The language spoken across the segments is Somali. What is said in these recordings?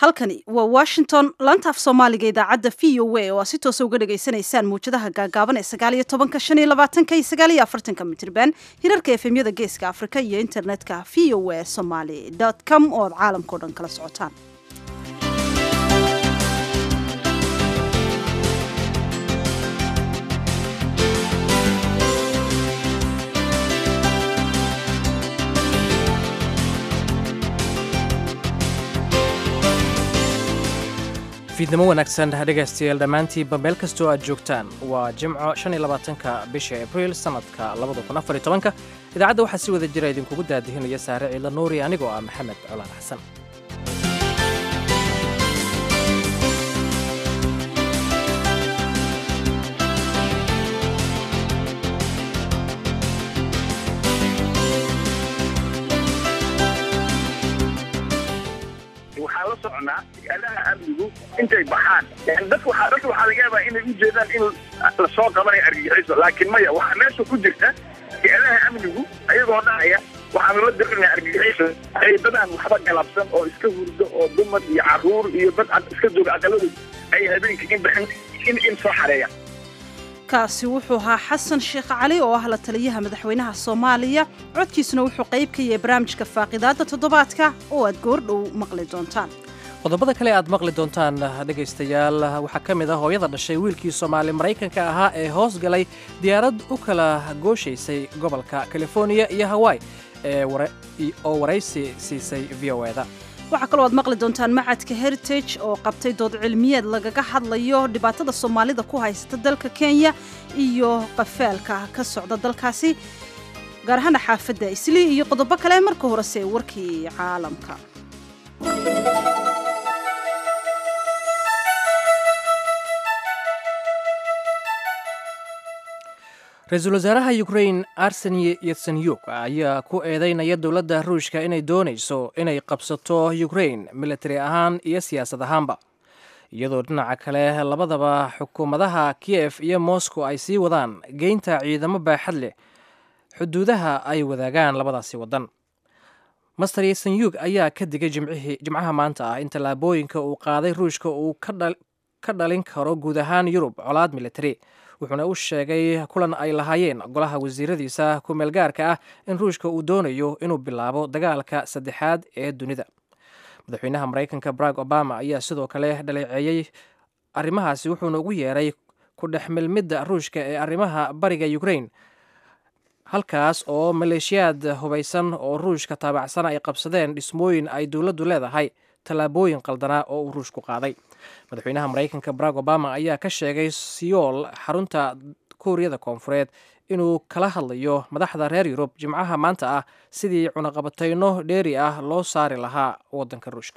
halkani waa washington laanta af soomaaliga idaacadda v o a oo aa si toosa uga dhagaysanaysaan mawjadaha gaagaaban ee sagaal iyo tobanka shan iyo labaatanka iyo sagaal iyo afartanka mitirban hirarka efemyada geeska afrika iyo internetka v o a somaly com oo aad caalamkao dhan kala socotaan fiidnimo wanaagsan dhegaystayaal dhammaantiinba meel kastoo aad joogtaan waa jimco shan iyo labaatanka bisha abriil sannadka labada kun afar iyo tobanka idaacadda waxaa si wada jira idinkugu daadihinaya saare ciidla nuuri anigoo ah maxamed colaan xasan waxaan la soconaa adaha amnigu intay baxaan dadka waxaa dadka waxaa laga yaabaa inay u jeedaan in lasoo qabanayo argagixiso laakiin maya waxaa meesha ku jirta adaha amnigu ayagoo dhahaya waxaanu la dirinaya argagixiso ay dadaan waxba galabsan oo iska hurdo oo dumar iyo caruur iyo dad iska jooga aqaladooda ay habeenka in baxin in in soo xareeya kaasi wuxuu ahaa xasan sheekh cali oo ah la taliyaha madaxweynaha soomaaliya codkiisuna wuxuu qayb ka yahay barnaamijka faaqidaadda toddobaadka oo aad goordhow maqli doontaan qodobada kale aad maqli doontaan dhegaystayaal waxaa ka mid ah hooyada dhashay wiilkii soomaali maraykanka ahaa ee hoos galay diyaarad u kala gooshaysay gobolka californiya iyo hawaii oo waraysi siisay v o eda waxaa kaloo aad maqli doontaan macadka heritage oo qabtay dood cilmiyeed lagaga hadlayo dhibaatada soomaalida ku haysata dalka kenya iyo qafaalka ka socda dalkaasi gaar ahaana xaafadda islii iyo qodobo kale marka horese warkii caalamka ra-iisul wasaaraha ukrain arseni yetsenyuk ayaa ku eedeynaya dowladda ruushka inay doonayso inay qabsato ukrain militari ahaan iyo siyaasad ahaanba iyadoo dhinaca kale labadaba xukuumadaha kiyef iyo moscow ay sii wadaan geynta ciidamo baaxad leh xuduudaha ay wadaagaan labadaasi waddan master yetsenyuk ayaa ka digay jimcaha maanta ah in tallaabooyinka uu qaaday ruushka uu ka dhalin karo guud ahaan yurub colaad militari wuxuuna u sheegay kulan ay lahaayeen golaha wasiiradiisa ku-meel gaarka ah in ruushka uu doonayo inuu bilaabo dagaalka saddexaad ee dunida madaxweynaha maraykanka barack obama ayaa sidoo kale dhaleeceeyey arrimahaasi wuxuuna ugu yeeray ku dhex milmidda ruushka ee arrimaha bariga ukrain halkaas oo maleeshiyaad hubaysan oo ruushka taabacsan ay qabsadeen dhismooyin ay dowladdu leedahay tallaabooyin qaldanaa oo uu ruushku qaaday madaxweynaha maraykanka barack obama ayaa ka sheegay siyool xarunta kuuriyada koonfureed inuu kala hadlayo madaxda reer yurub jimcaha maanta ah sidii cunaqabatayno dheeri ah loo saari lahaa waddanka ruushka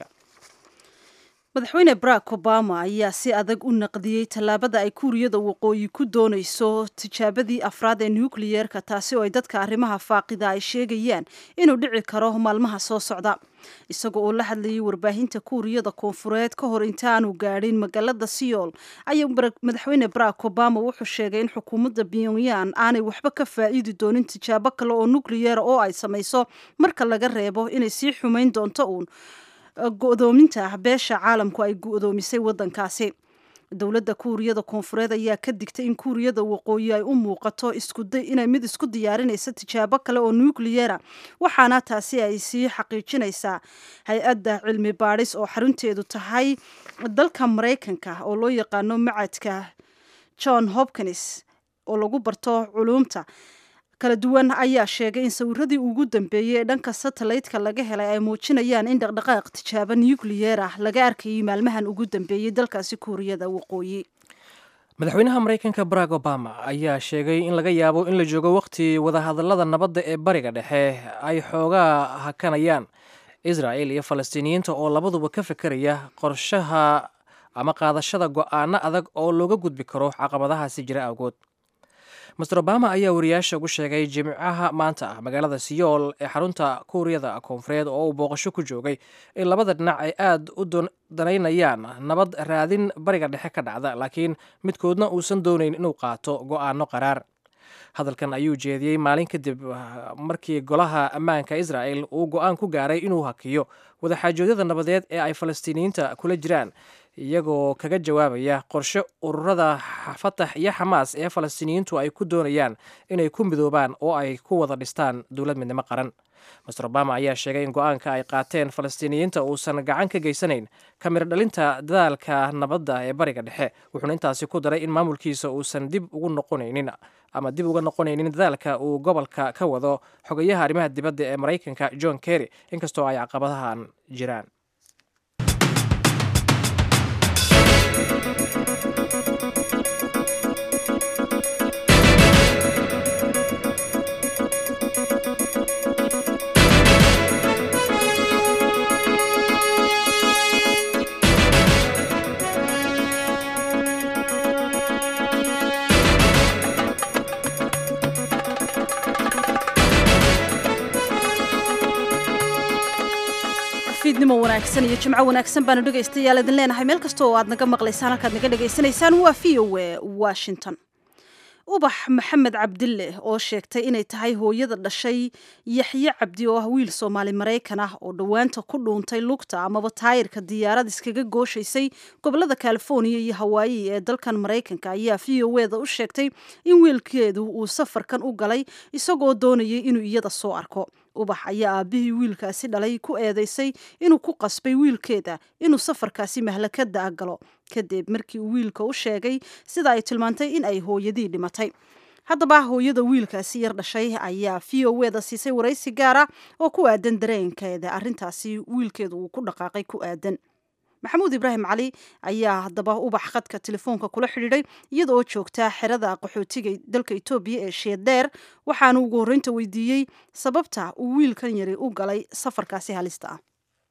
madaxweyne barack obama ayaa si adag u naqdiyey tallaabada ay kuuriyada waqooyi ku doonayso tijaabadii afraad ee nukliyeerka taasi oo ay dadka arrimaha faaqida ay sheegayaan inuu dhici karo maalmaha soo socda isagoo oo la hadlayay warbaahinta kuuriyada koonfureed ka hor intaanu gaadhin magaalada siyool ayaa madaxweyne barack obama wuxuu sheegay in xukuumadda pyongyang aanay waxba ka faa'iidi doonin tijaabo kale oo nukliyeera oo ay samayso marka laga reebo inay sii xumayn doonto uun go-doominta ah beesha caalamku ay go-doomisay waddankaasi dowladda kuuriyada koonfureed ayaa ka digtay in kuuriyada waqooyi ay u muuqato inay mid isku diyaarinaysa tijaabo kale oo nukliyera waxaana taasi ay sii xaqiijinaysaa hay-adda cilmi baadhis oo xarunteedu tahay dalka maraykanka oo loo yaqaano macadka john hopkins oo lagu barto culuumta kala duwan ayaa sheegay in sawiradii ugu dambeeyey ee dhanka satellaytka laga helay ay muujinayaan in dhaqdhaqaaq tijaabo nukliyeer ah laga arkayay maalmahan ugu dambeeyey dalkaasi kuuriyada waqooyi madaxweynaha maraykanka barack obama ayaa sheegay in laga yaabo in la joogo wakhti wadahadallada nabadda ee bariga dhexe ay xoogaa hakanayaan israel iyo falastiiniyiinta oo labaduba ka fekeraya qorshaha ama qaadashada go'aano adag oo looga gudbi karo caqabadahaasi jira awgood master obama ayaa wariyaasha ugu sheegay jimcaha maanta ah magaalada siyool ee xarunta kuuriyada koonfureed oo uu booqasho ku joogay in labada dhinac ay aad u danaynayaan nabad raadin bariga dhexe ka dhacda laakiin midkoodna uusan doonayn inuu qaato go'aano qaraar hadalkan ayuu jeediyey maalin kadib markii golaha ammaanka israa'el uu go-aan ku gaaray inuu hakiyo wadaxaajoodyada nabadeed ee ay falastiiniyiinta kula jiraan iyagoo kaga jawaabaya qorshe ururada fatax iyo xamaas ee falastiiniyiintu ay ku doonayaan inay ku midoobaan oo ay ku wada dhistaan dowlad midnimo qaran master obama ayaa sheegay in go-aanka ay qaateen falastiiniyiinta uusan gacan ka geysanayn kamir dhalinta dadaalka nabadda ee bariga dhexe wuxuuna intaasi ku daray in maamulkiisa uusan dib ugu noqonaynin ama dib uga noqonaynin dadaalka uu gobolka ka wado xogayaha arrimaha dibadda ee maraykanka john kerry inkastoo ay caqabadahan jiraan fiidnimo wanaagsan iyo jimco wanaagsan baanu dhegaystayaal idin leenahay meel kasta oo aad naga maqlaysaan halkaad naga dhegaysanaysaan waa v o e washington ubax maxamed cabdille oo sheegtay inay tahay hooyada dhashay yaxye cabdi oo ah wiil soomaali maraykan ah oo dhowaanta ku dhuuntay lugta amaba taayirka diyaarad iskaga gooshaysay gobolada californiya iyo hawaayi ee dalkan maraykanka ayaa v o eda u sheegtay in wiilkeedu uu safarkan u galay isagoo doonayay inuu iyada soo arko ubax ayaa aabihii wiilkaasi dhalay ku eedeysay inuu ku qasbay wiilkeeda inuu safarkaasi mahlakada a galo kadib markii uu wiilka u sheegay sida ay tilmaantay in ay hooyadii dhimatay haddaba hooyada wiilkaasi yar dhashay ayaa v o eda siisay waraysi gaara oo ku aadan dareenkeeda arrintaasi wiilkeedu uu ku dhaqaaqay ku aadan maxamuud ibraahim cali ayaa haddaba ubax khadka telefoonka kula xidhiidhay iyada oo joogtaa xerada qaxootiga dalka etoobiya ee sheedeer waxaanu ugu horreynta weydiiyey sababta uu wiilkan yari u galay safarkaasi halista ah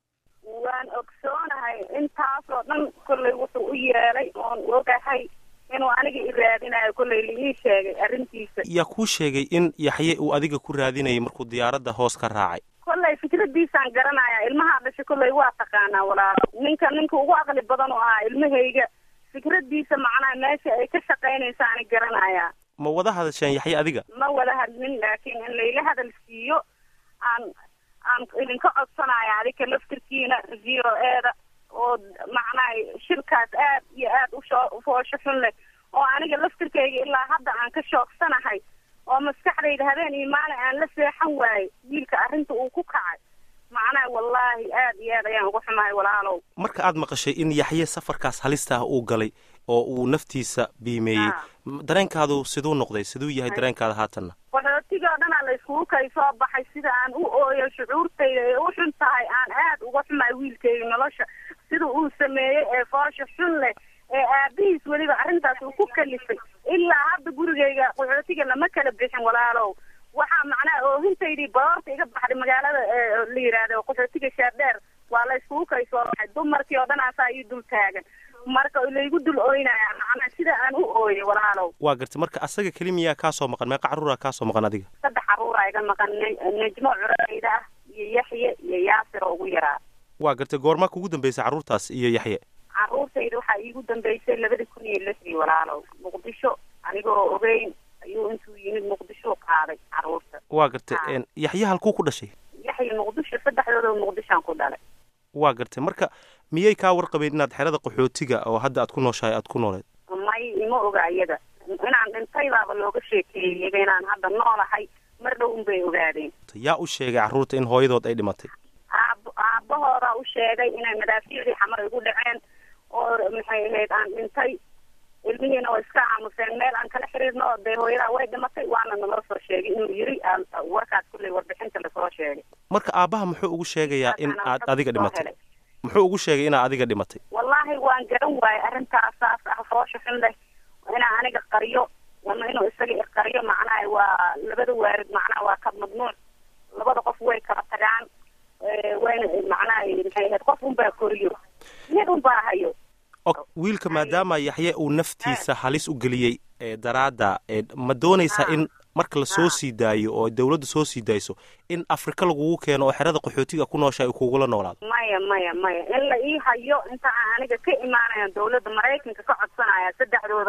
waan ogsoonahay intaasoo dhan kollay wuxuu u yeelay oon ogahay inuu aniga i raadinayo kollay liii sheegay arrintiisa yaa kuu sheegay in yaxye uu adiga ku raadinayay markuu diyaaradda hoos ka raacay kollay fikradiisaan garanaya ilmahaa dhashay kollay waa taqaanaa walaalo ninka ninka ugu aqli badan oo ahaa ilmahayga fikradiisa macnaha meesha ay ka shaqaynaysaani garanayaa ma wada hadasheen yaxye adiga ma wada hadlin laakiin in layla hadal siiyo aan aan idinka codsanaya adika laftirkiina v o eda oo macnaha shirkaas aad iyo aad ushoo ufoosho xun leh oo aniga laftirkayga ilaa hadda aan ka shoogsanahay oo maskaxdayda habeen iyo maalin aan la seexan waayey wiilka arrinta uu ku kacay macnaha wallaahi aad iyo aad ayaan uga xumahay walaalow marka aad maqashay in yaxye safarkaas halista ah uu galay oo uu naftiisa biimeeyey dareenkaadu siduu noqday siduu yahay dareenkaada haatanna qaxootiga o dhanaa la iskugu kay soo baxay sida aan u ooyo shucuurtayda ee u xun tahay aan aad uga xumahay wiilkayga nolosha sida uu sameeyey ee foosha xun leh ee aabihiis weliba arrintaas uu ku kalifay ilaa hadda gurigayga qaxootiga lama kala bixin walaalow waxaa macnaha oohintaydii baroorta iga baxday magaalada la yidhaahdo qaxootiga shaardheer waa la iskugu kay soo baxay dumarkii oo dhan aasaa ii dul taagan marka laygu dul ooynaya macnaa sida aan u ooyay walaalow waa gartay marka asaga keli miyaa kaasoo maqan meeqa carruura kaasoo maqan adiga saddex carruura iga maqan nejmo curayda ah iyo yaxye iyo yaasir oo ugu yaraa waa gartay goormaa kugu dambeysay carruurtaas iyo yaxye carruurtayda waxaa iigu dambeysay labada kun iyo lixdii walaalow muqdisho anigoo ogeyn ayuu intuu yimid muqdisho qaaday carruurta waa gartay yaxye halkuu ku dhashay yaxye muqdisho saddexdooda muqdishoan ku dhalay waa gartay marka miyay kaa warqabeen inaad xerada qaxootiga oo hadda aad ku nooshahay aad ku nooleed may ima oga iyada inaan dhintay baaba looga sheekeeyeyba inaan hadda noolahay mar dhow unbay ogaadeen yaa u sheegay carruurta in hooyadood ay dhimatay aab aabahoodaa u sheegay inay madaafiicdii xamar igu dhaceen oo maxay ahayd aan dhintay ilmihiina way iska aamuseen meel aan kala xiriirno dee hooyadaa way dhimatay waana naloo soo sheegay inuu yiri warkaas kulley warbixinta lasoo sheegay marka aabbaha muxuu ugu sheegayaa in aad adiga dhimatay muxuu ugu sheegay inaad adiga dhimatay wallaahi waan garan waayey arrintaas saas ah foosha xun leh inaa aniga qariyo ama inuu isaga iqariyo macnaha waa labada waarid macnaha waa ka mamnuuc labada qof way kala tagaan wayna macnaha maxay ahayd qof unbaa koriyo mid unbaa hayo wiilka maadaama yaxye uu naftiisa halis u geliyey ee daraadda ma doonaysaa in marka la soo sii daayo oo dawladda soo sii daayso in afrika lagugu keeno oo xerada qaxootiga ku nooshahay kugula noolaado maya maya maya in la ii hayo inta aan aniga ka imaanaya dawladda maraykanka ka codsanaya saddexdooda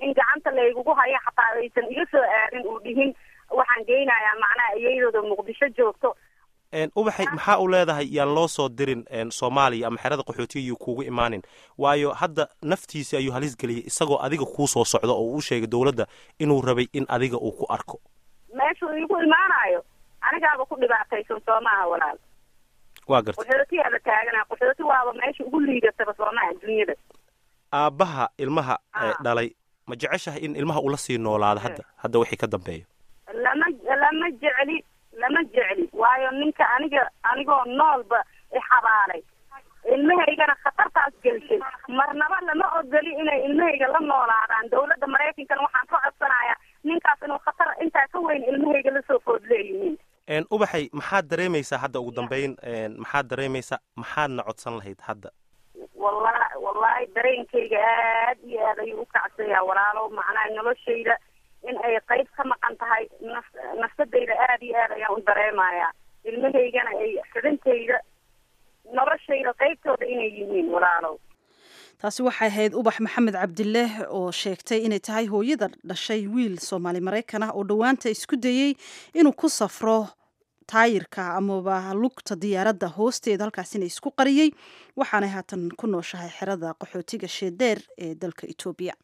in gacanta laygugu hayo xataa aysan iga soo aadin uu dhihin waxaan geynayaa macnaha iyadooda muqdisho joogto ubaxay maxaa u leedahay yaan loo soo dirin soomaaliya ama xerada qaxootiga yuu kuugu imaanin waayo hadda naftiisi ayuu halis geliyay isagoo adiga kuu soo socdo oo uu sheegay dowladda inuu rabay in adiga uu ku arko meeshuu igu imaanayo anigaaba ku dhibaataysan soo maaha walaal waa gartay qaxootiyaaba taagana qaxooti waaba meesha ugu liidataba soo maaha dunyada aabbaha ilmaha dhalay ma jeceshahay in ilmaha ula sii noolaado hadda hadda wixii ka dambeeyo lama lama jecli lama jecli waayo ninka aniga anigoo noolba ixabaalay ilmahaygana khatartaas gelshay marnaba lama ogoli inay ilmahayga la noolaadaan dawladda maraykankana waxaan ka codsanayaa ninkaas inuu khatar intaa ka weyn ilmahayga lasoo food leeyihiin ubaxay maxaad dareemaysaa hadda ugu dambeyn maxaad dareemaysaa maxaadna codsan lahayd hadda walla wallahi dareenkayga aad iyo aad ayuu u kacsayaa walaalow macnaha noloshayda in ay qayb ka maqan tahay naf nafsadayda aad iyo aad ayaan u dareemayaa ilmahaygana ay xubintayda noloshayda qaybtooda inay yihiin walaalow taasi waxay ahayd ubax maxamed cabdileh oo sheegtay inay tahay hooyada dhashay wiil soomaali maraykan ah oo dhowaanta isku dayey inuu ku safro taayirka amaba lugta diyaaradda hoosteeda halkaasina isku qariyey waxaanay haatan ku nooshahay xerada qaxootiga sheedeer ee dalka etoobiya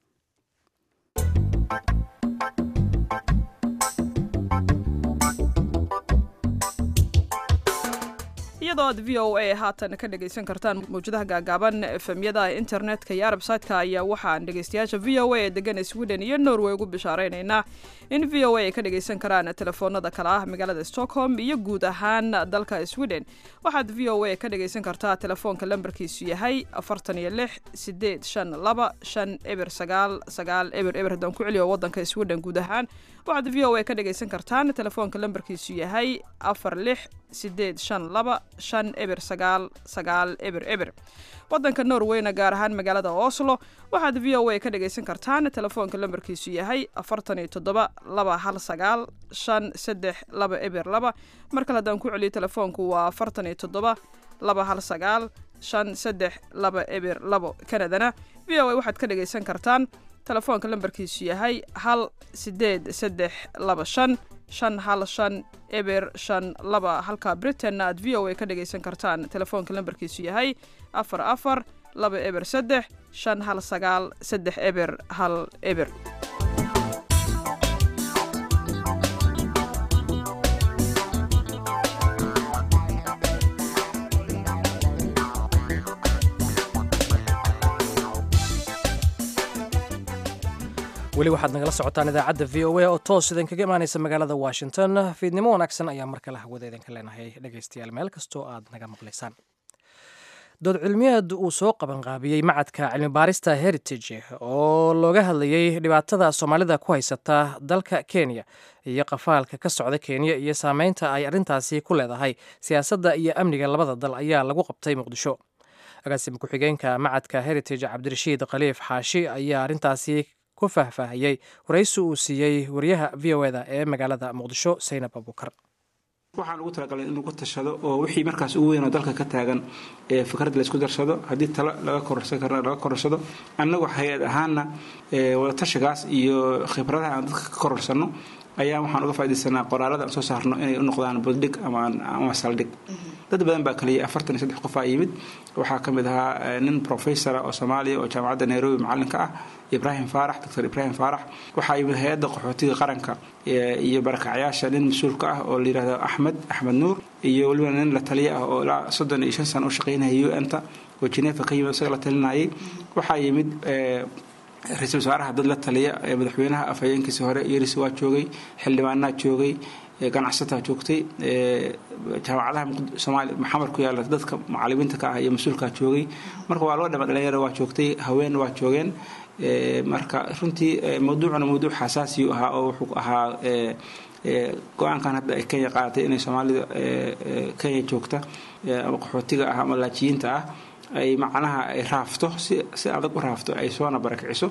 iyadoo aad v o a haatan ka dhegaysan kartaan mawjadaha gaagaaban efemyada internetka iyo arbsaytka ayaa waxaan dhegaystayaasha v o a ee degan sweden iyo norway ugu bishaaraynaynaa in v o a ay ka dhagaysan karaan telefoonada kale ah magaalada stockholm iyo guud ahaan dalka sweden waxaad v o a ka dhagaysan kartaa telefoonka lambarkiisu yahay afartan iyo lix sideed shan laba shan eber sagaal sagaal eber eber haddaan ku celiyo wadanka sweden guud ahaan waxaad v o a ka dhagaysan kartaan telefoonka lambarkiisu yahay afar lix sideed shan laba shan eber sagaal sagaal eber eber wadanka norweyna gaar ahaan magaalada oslo waxaad v o a ka dhagaysan kartaan telefoonka lambarkiisu yahay afartan iyo toddoba laba hal sagaal shan saddex laba eber laba mar kale haddaan ku celiyo telefoonku waa afartan iyo toddoba laba hal sagaal shan saddex laba eber labo kanadana v o a waxaad ka dhagaysan kartaan telefoonka lambarkiisu yahay hal sideed saddex laba shan shan hal shan eber shan laba halka britainna aad v o a ka dhagaysan kartaan telefoonka lambarkiisu yahay afar afar laba eber saddex shan hal sagaal saddex eber hal eber weli waxaad nagala socotaan idaacadda v o a oo toos idinkaga imaanaysa magaalada washington fiidnimo wanaagsan ayaa mar kale hawada idinka leenahay dhegaystayaal meel kastoo aad naga maqlaysaan dood cilmiyeed uu soo qabanqaabiyey macadka cilmibaarista heritage oo looga hadlayey dhibaatada soomaalida ku haysata dalka kenya iyo qafaalka ka socda kenya iyo saameynta ay arrintaasi ku leedahay siyaasadda iyo amniga labada dal ayaa lagu qabtay muqdisho agaasima ku-xigeenka macadka heritage cabdirashiid khaliif xaashi ayaa arrintaasi ku faahfaahiyey waraysi uu siiyey wariyaha v o eda ee magaalada muqdisho saynab abuukar waxaan ugu talagalay in lagu tashado oo wixii markaas ugu weyn oo dalka ka taagan ee fikrad laysku darsado haddii talo laga kororsan karna laga kororsado annagu hay-ad ahaanna wadatashigaas iyo khibradaha aan dadka ka kororsanno ayaa waxaan uga faa'idaysanaa qoraalada aan soo saarno inay u noqdaan buddhig ama saldhig dad badan baa kaliya afartan iyo saddex qofaa yimid waxaa ka mid ahaa nin professora oo soomaaliya oo jaamacadda nairobi macalinka ah ibrahim faarax doctor ibrahim faarax waxaa yimid hay-adda qaxootiga qaranka iyo barakacyaasha nin mas-uulka ah oo layidhahdo axmed axmed nuur iyo weliba nin la taliya ah oo ilaa soddon iyo shan sano u shaqaynaya u n ta oo genefa ka yimid isaga la talinayay waxaa yimid ra-iisul wasaaraha dad la taliya madaxweynaha afhayeenkiisi hore yeris waa joogay xildhibaanaa joogay ganacsataa joogtay jaamacadaha soomaaliya maxamar ku yaala dadka macalimiinta ka ah iyo mas-uulkaa joogay marka waa loo dhama dhalinyaro waa joogtay haween waa joogeen marka runtii mawduucuna mawduuc xasaasiyu ahaa oo wuxuu ahaa go-aankan hadda ay kenya qaadatay inay soomaalida kenya joogta ama qaxootiga ah ama laajiyiinta ah ay macnaha ay raafto si si adag u raafto ay soona barakiciso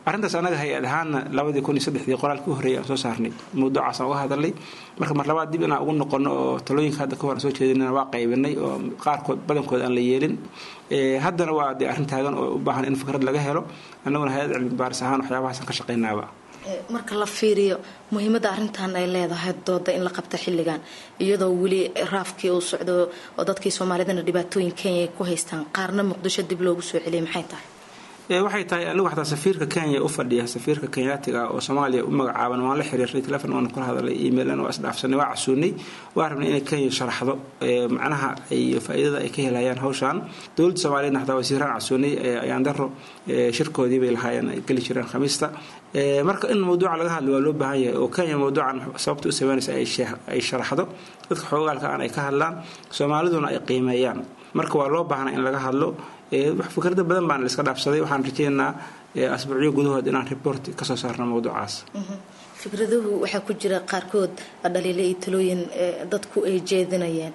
arrintaas anaga hay-ad ahaana labadii kun iyo saddexdii qoraalka u horreeyay aan soo saarnay mawduucaasaan uga hadalnay marka mar labaad dib inaan ugu noqono oo talooyinka hadda ka hor aan soo jeedinana waa qaybinay oo qaarkood badankood aan la yeelin haddana waa dee arrin taagan oo u baahan in fikrad laga helo annaguna hay-ad cilmi baaris ahaan waxyaabahaasaan ka shaqaynaaba marka la fiiriyo muhiimadda arrintan ay leedahay dooda in la qabta xilligan iyadoo weli raafkii uu socdo oo dadkii soomaalidana dhibaatooyin kenya ay ku haystaan qaarna muqdisho dib loogu soo celiyay maxay tahay waxay tahay anigu xataa safiirka kenya u fadhiya safiirka kenyaatiga oo soomaaliya u magacaaban waan la xiriirnay telefon waan kula hadalay emailna waa isdhaafsanay waa casuunay waa rabnay inay kenya sharaxdo macnaha iyo faa'iidada ay ka helayaan hawshan dowladda soomaaliyeedna xataa wasiiraan casuunay ayaan daro shirkoodii bay lahaayeen ay geli jireen khamiista marka in mawduuca laga hadlo waa loo baahan yahay oo kenya mawduucan sababta u sameynaysa ay sharaxdo dadka xoogaalka aan ay ka hadlaan soomaaliduna ay qiimeeyaan marka waa loo baahnaa in laga hadlo fikrada badan baan iska dhaafsaday waxaan rajeynaynaa asbuucyo gudahood inaan report kasoo saarno mawduucaas fikraduhu waxaa ku jira qaarkood dhaliile iyo talooyin dadku ay jeedinayeen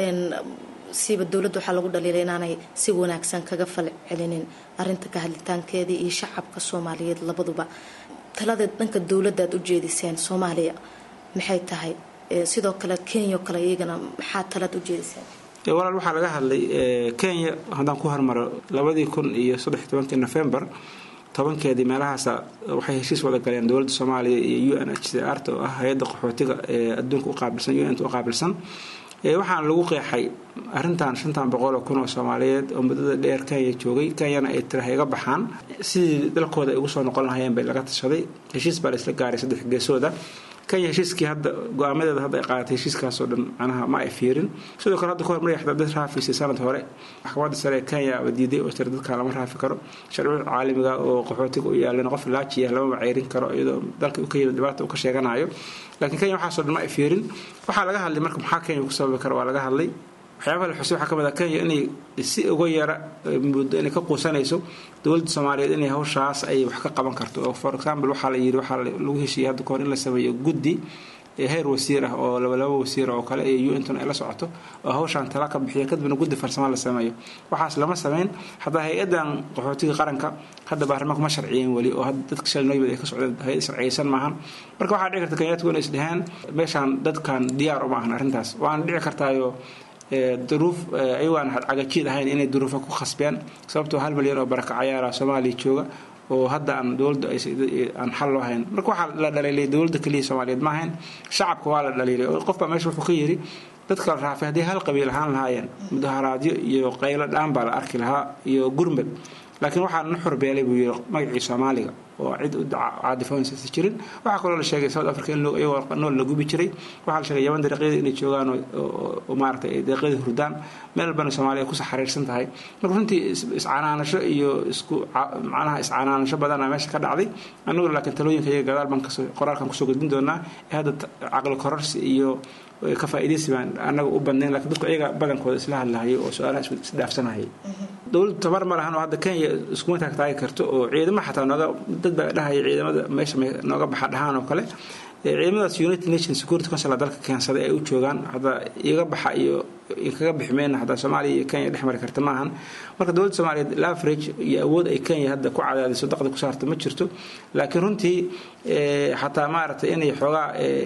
siba dowladda waxaa lagu dhaliilay inaanay si wanaagsan kaga fal celinin arinta ka hadlitaankeedii iyo shacabka soomaaliyeed labaduba talada dhanka dowladda aad u jeediseen soomaaliya maxay tahay sidoo kale kenya oo kale iyagana maxaa talaad u jeediseen walaal waxaa laga hadlay kenya haddaan ku hormaro labadii kun iyo saddex tobankii november tobankeedii meelahaasa waxay heshiis wada galeen dowladda soomaaliya iyo u n h c r ta oo ah hay-adda qaxootiga ee adduunka u qaabilsan u n t u qaabilsan waxaana lagu qeexay arrintan shantan boqol oo kun oo soomaaliyeed oo muddada dheer kenya joogay kenyana ay tiraha iga baxaan sidii dalkooda ay ugu soo noqon lahayeen bay laga tashaday heshiis baa la isla gaaray saddex geesooda kenya heshiiskii hadda go-aamadeeda hadda ay qaadatay heshiiskaasoo dhan macnaha ma ay fiirin sidoo kale hadda ka hor marya xataa dad raafiysay sanad hore maxkamadda sare ee kenya aba diiday oo tira dadka lama raafi karo sharciyada caalamiga oo qaxootiga u yaalan qof laajiya lamama ceyrin karo iyadoo dalka u ka yimid dhibaata uu ka sheeganayo laakiin kenya waxaasoo dhan ma ay fiirin waxaa laga hadlay marka maxaa kenya ku sababi kara waa laga hadlay waxyaabaha la xusay waxaa ka mid ah kenya inay si uga yara muddo inay ka quusanayso dowladda soomaaliyeed inay hawshaas ay wax ka qaban karto oo for example waxaa la yidhi waxaa lagu heshiiyey hadda kahor in la sameeyo guddi heer wasiir ah oo labalaba wasiir oo kale ee unton ay la socoto oo hawshaan tala ka bixiya kadibna guddi farsamo la sameeyo waxaas lama sameyn hataa hay-adan qaxootiga qaranka hadda baarlamaanka ma sharciyen weli oo hadda dadka shalay noo yimid ay ka socdeen hay-ad sharciyeysan maahan marka waxaa dhici karta kenyaatigu inay isdheheen meeshaan dadkan diyaar uma ahan arrintaas waana dhici kartaayo duruuf ayagoaan cagajiid ahayn inay duruufo ku khasbeen sababtoo hal milyan oo barakacayaala soomaaliya jooga oo hadda aan dowladda aan xal loo hayn marka waxaa la dhaliilay dowladda keliya soomaaliyeed ma ahayn shacabka waa la dhaliilay oo qofbaa meesha wuxuu ka yidhi dadka la raafay haddii hal qabiil ahaan lahaayeen mudaharaadyo iyo qaylo dhaan baa la arki lahaa iyo gurmad laakiin waxaa na xurbeelay buu yidhi magacii soomaaliga oo cid u caadifoonsa jirin waxaa kaloo la sheegay south africa in iyagoo nool la gubi jiray waxaa la sheegay yaban dariiqyada inay joogaan oo maaragtay ay dariiqyada hurdaan meel walbana soomaaliya kusoo xariirsan tahay marka runtii iscanaanasho iyo isku macnaha iscanaanasho badana meesha ka dhacday annagu laakiin talooyinka iyaga gadaal baan kasoo qoraalkan kusoo gudbin doonaa ee hadda caqli kororsi iyo ka faa'iidaysi baan annaga u badnayn lakiin dadku iyaga badankooda isla hadlahayo oo su-aalaha isdhaafsanahayay dowladdu tabar ma lahan oo hadda kenya iskuma taagtaagi karto oo ciidama xataa nooga dad baa dhahaya ciidamada meesha nooga baxa dhahaan oo kale ciidamadaas united nations security council dalka keensaday ay u joogaan hadda iga baxa iyo kaga bixi mayna hadda soomaaliya iyo kenya dhex mari karta maahan marka dowladda soomaaliyeed laverage iyo awood ay kenya hadda ku cadaadiso daqda ku saarta ma jirto laakiin runtii xataa maaragtay inay xoogaa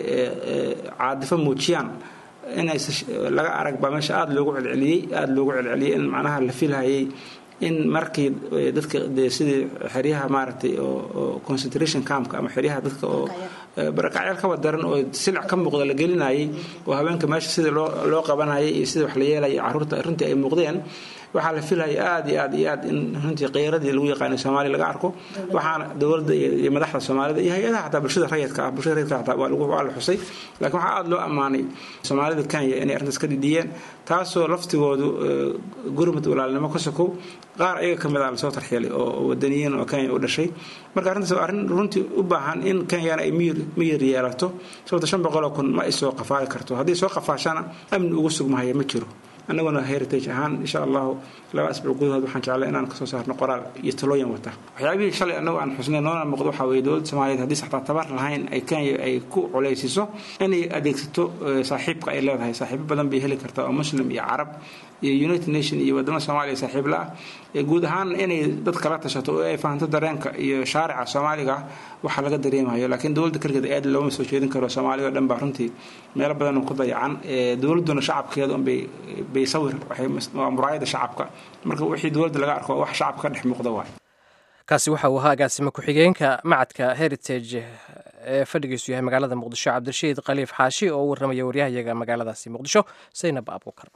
caadifo muujiyaan inay laga arag baa meesha aada loogu celceliyey aada loogu celceliyey in macnaha la filhayay in markii dadka de sidii xeryaha maaragtay oo concentration campka ama xeryaha dadka oo barakacyaal kaba daran oo silic ka muuqda la gelinayay oo haweenka meesha sidii loo loo qabanayay iyo sidii wax la yeelaya caruurta runtii ay muuqdeen waxaa la filaya aada iyo aad iyo aad in runtii kheyradii lagu yaqaanay soomaaliya laga arko waxaana dowladda iyo madaxda soomaalida iyo hay-adaha xataa bulshada rayidka ah bulshada rayidka xataa waa lagu waa la xusay laakiin waxaa aada loo ammaanay soomaalida kenya inay arrintaas ka dhidhiyeen taasoo laftigoodu gurmud walaalnimo ka sokow qaar ayaga ka mid a lasoo tarxiilay oo wadaniyiin oo kenya u dhashay marka arrintaas waa arrin runtii u baahan in kenyana ay miyir miyir yeelato sababta shan boqoloo kun ma ay soo qafaali karto haddii soo qafaashana amni ugu sugmahaya ma jiro annaguna heritage ahaan insha allahu laba asbuuc gudahood waxaan jeclay inaan kasoo saarno qoraal iyo talooyin wata waxyaabihii shalay annagu aan xusnay noona muuqdo waxaa weeye dowladda soomaaliyeed haddii saxtaa tabar lahayn ay kenya ay ku culeysiso inay adeegsato saaxiibka ay leedahay saaxiibo badan bay heli kartaa oo muslim iyo carab iyo united nation iyo wadamada soomaaliya saaxiib la ah guud ahaan inay dad kala tashato oo ay fahanto dareenka iyo shaarica soomaaliga ah waxaa laga dareemayo laakiin dowladda keligeed aad looma soo jeedin karo soomaaliya oo dhan baa runtii meelo badan ku dayacan dowladduna shacabkeeda unbay bay sawir waa muraayada shacabka marka wixii dowladda laga arko wax shacabka ka dhex muuqda waay kaasi waxa uu ahaa agaasimo ku-xigeenka macadka heritage ee fadhigiisu yahay magaalada muqdisho cabdirashiid khaliif xaashi oo u warramaya waryahayaga magaaladaasi muqdisho saynab abuukar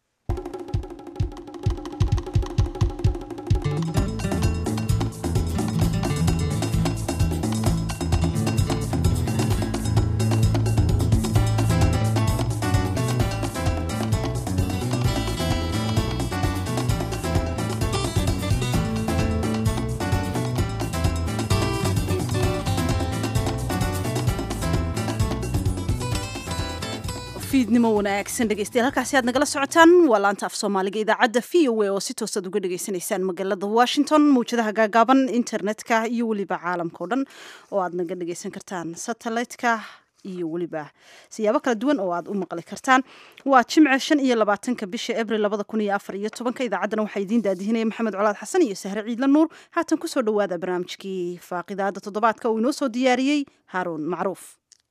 fiidnimo wanaagsan dhegeystayaal halkaasi aad nagala socotaan waa laanta af soomaaliga idaacadda v o a oo si toosaad uga dhagaysanaysaan magaalada washington mawjadaha gaagaaban internetka iyo weliba caalamka o dhan oo aad naga dhageysan kartaan satellite-ka iyo weliba siyaabo kala duwan oo aad u maqli kartaan waa jimce shan iyo labaatanka bisha abril labada kun iyo afar iyo tobanka idaacaddana waxaa idiin daadihinaya maxamed colaad xasan iyo sahre ciidla nuur haatan kusoo dhawaada barnaamijkii faaqidaada toddobaadka uu inoo soo diyaariyey haaruun macruuf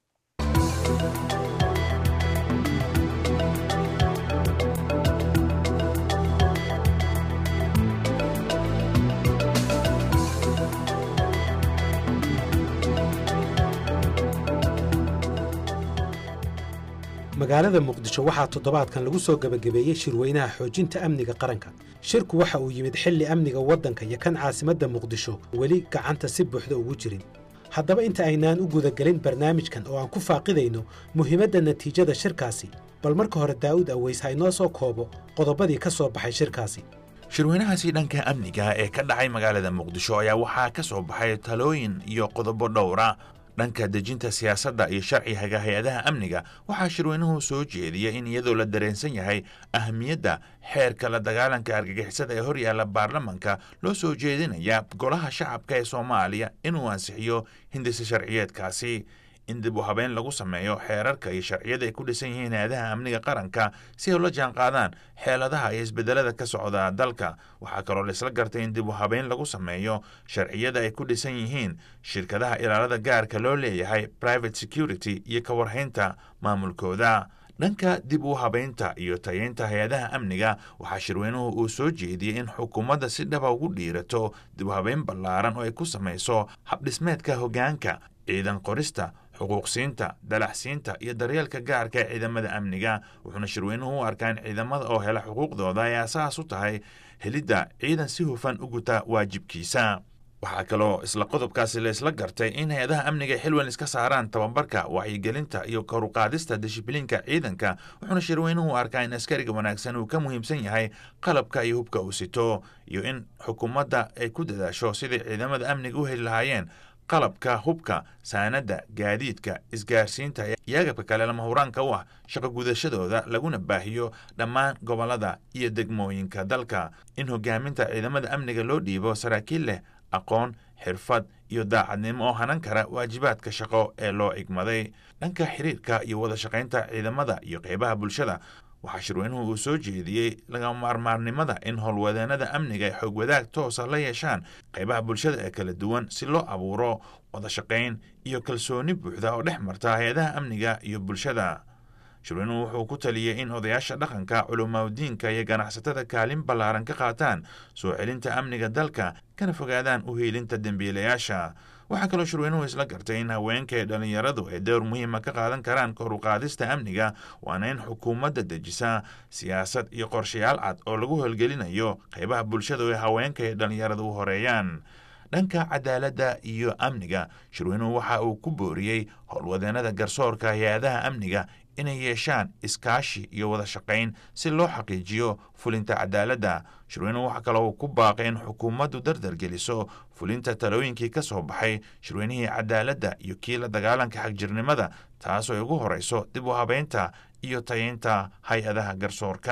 magaalada muqdisho waxaa toddobaadkan lagu soo gebagabeeyey shirweynaha xoojinta amniga qaranka shirku waxa uu yimid xilli amniga waddanka iyo kan caasimadda muqdisho weli gacanta si buuxda ugu jirin haddaba inta aynaan u gudagelin barnaamijkan oo aan ku faaqidayno muhiimadda natiijada shirkaasi bal marka hore daa'uud aweys ha inoo soo koobo qodobadii ka soo baxay shirkaasi shirweynahaasi dhanka amniga ee ka dhacay magaalada muqdisho ayaa waxaa ka soo baxay talooyin iyo qodobo dhowra dhanka dejinta siyaasadda iyo sharciga hay-adaha amniga waxaa shirweynuhu soo jeediyey in iyadoo la dareensan yahay ahamiyadda xeerka la dagaalanka argagixisada ee horyaalla baarlamanka loo soo jeedinaya golaha shacabka ee soomaaliya inuu ansixiyo hindisa sharciyeedkaasi in dib u habeyn lagu sameeyo xeerarka iyo sharciyada ay ku dhisan yihiin hay-adaha amniga qaranka si ay ula jaan qaadaan xeeladaha iyo isbedelada ka socda dalka waxaa kaloo laisla gartay in dib u habeyn lagu sameeyo sharciyada ay ku dhisan yihiin shirkadaha ilaalada gaarka loo leeyahay private security iyo ka warhaynta maamulkooda dhanka dib u habeynta iyo tayeynta hay-adaha amniga waxaa shirweynuhu uu soo jeediyey in xukuumadda si dhaba ugu dhiirato dib u habeyn ballaaran oo ay ku samayso habdhismeedka hoggaanka ciidan qorista xuquuqsiinta dalaxsiinta iyo daryeelka gaarka ee ciidamada amniga wuxuuna shirweynuhu u arkaa in ciidamada oo hela xuquuqdooda ay asaas u tahay helidda ciidan si hufan u guta waajibkiisa waxaa kaloo isla qodobkaasi la isla gartay in hay-adaha amniga xilwan iska saaraan tababarka wacyigelinta iyo koruqaadista dishibliinka ciidanka wuxuuna shirweynuhu u arkaa in askariga wanaagsan uu ka muhiimsan yahay qalabka iyo hubka uu sito iyo in xukuumadda ay ku dadaasho sidai ciidamada amniga u heli lahaayeen qalabka hubka saanadda gaadiidka isgaarsiinta iyo agabka kale lama huraanka u ah shaqo gudashadooda laguna baahiyo dhammaan gobollada iyo degmooyinka dalka in hogaaminta ciidamada amniga loo dhiibo saraakiil leh aqoon xirfad iyo daacadnimo oo hanan kara waajibaadka shaqo ee loo igmaday dhanka xiriirka iyo wada shaqaynta ciidamada iyo qeybaha bulshada waxaa shirweynuhu uu soo jeediyey lagama maarmaarnimada in howlwadeenada amniga ay xoog wadaag toosa la yeeshaan qaybaha bulshada ee kala duwan si loo abuuro wada shaqayn iyo kalsooni buuxda oo dhex marta hay-adaha amniga iyo bulshada shirweynuhu wuxuu ku taliyey in odayaasha dhaqanka culamaadiinka iyo ganacsatada kaalin ballaaran ka qaataan soo celinta amniga dalka kana fogaadaan u hiilinta dembiilayaasha waxaa kaloo shirweynuhu isla gartay in haweenka ee dhallinyaradu ay dowr muhiima ka qaadan karaan koruqaadista amniga waana in xukuumadda dejisa siyaasad iyo qorshayaal cad oo lagu howlgelinayo qaybaha bulshada ee haweenka ee dhallinyaradu u horeeyaan dhanka cadaaladda iyo amniga shirweynuhu waxa uu ku booriyey howlwadeenada garsoorka hay-adaha amniga inay yeeshaan iskaashi iyo wada shaqayn si loo xaqiijiyo fulinta cadaaladda shirweynuhu waxaa kaloo uu ku baaqay in xukuumaddu dardargeliso fulinta talooyinkii ka soo baxay shirweynihii cadaaladda iyo kii la dagaalanka xagjirnimada taasoo ay ugu horeyso dib u habeynta iyo tayeynta hay-adaha garsoorka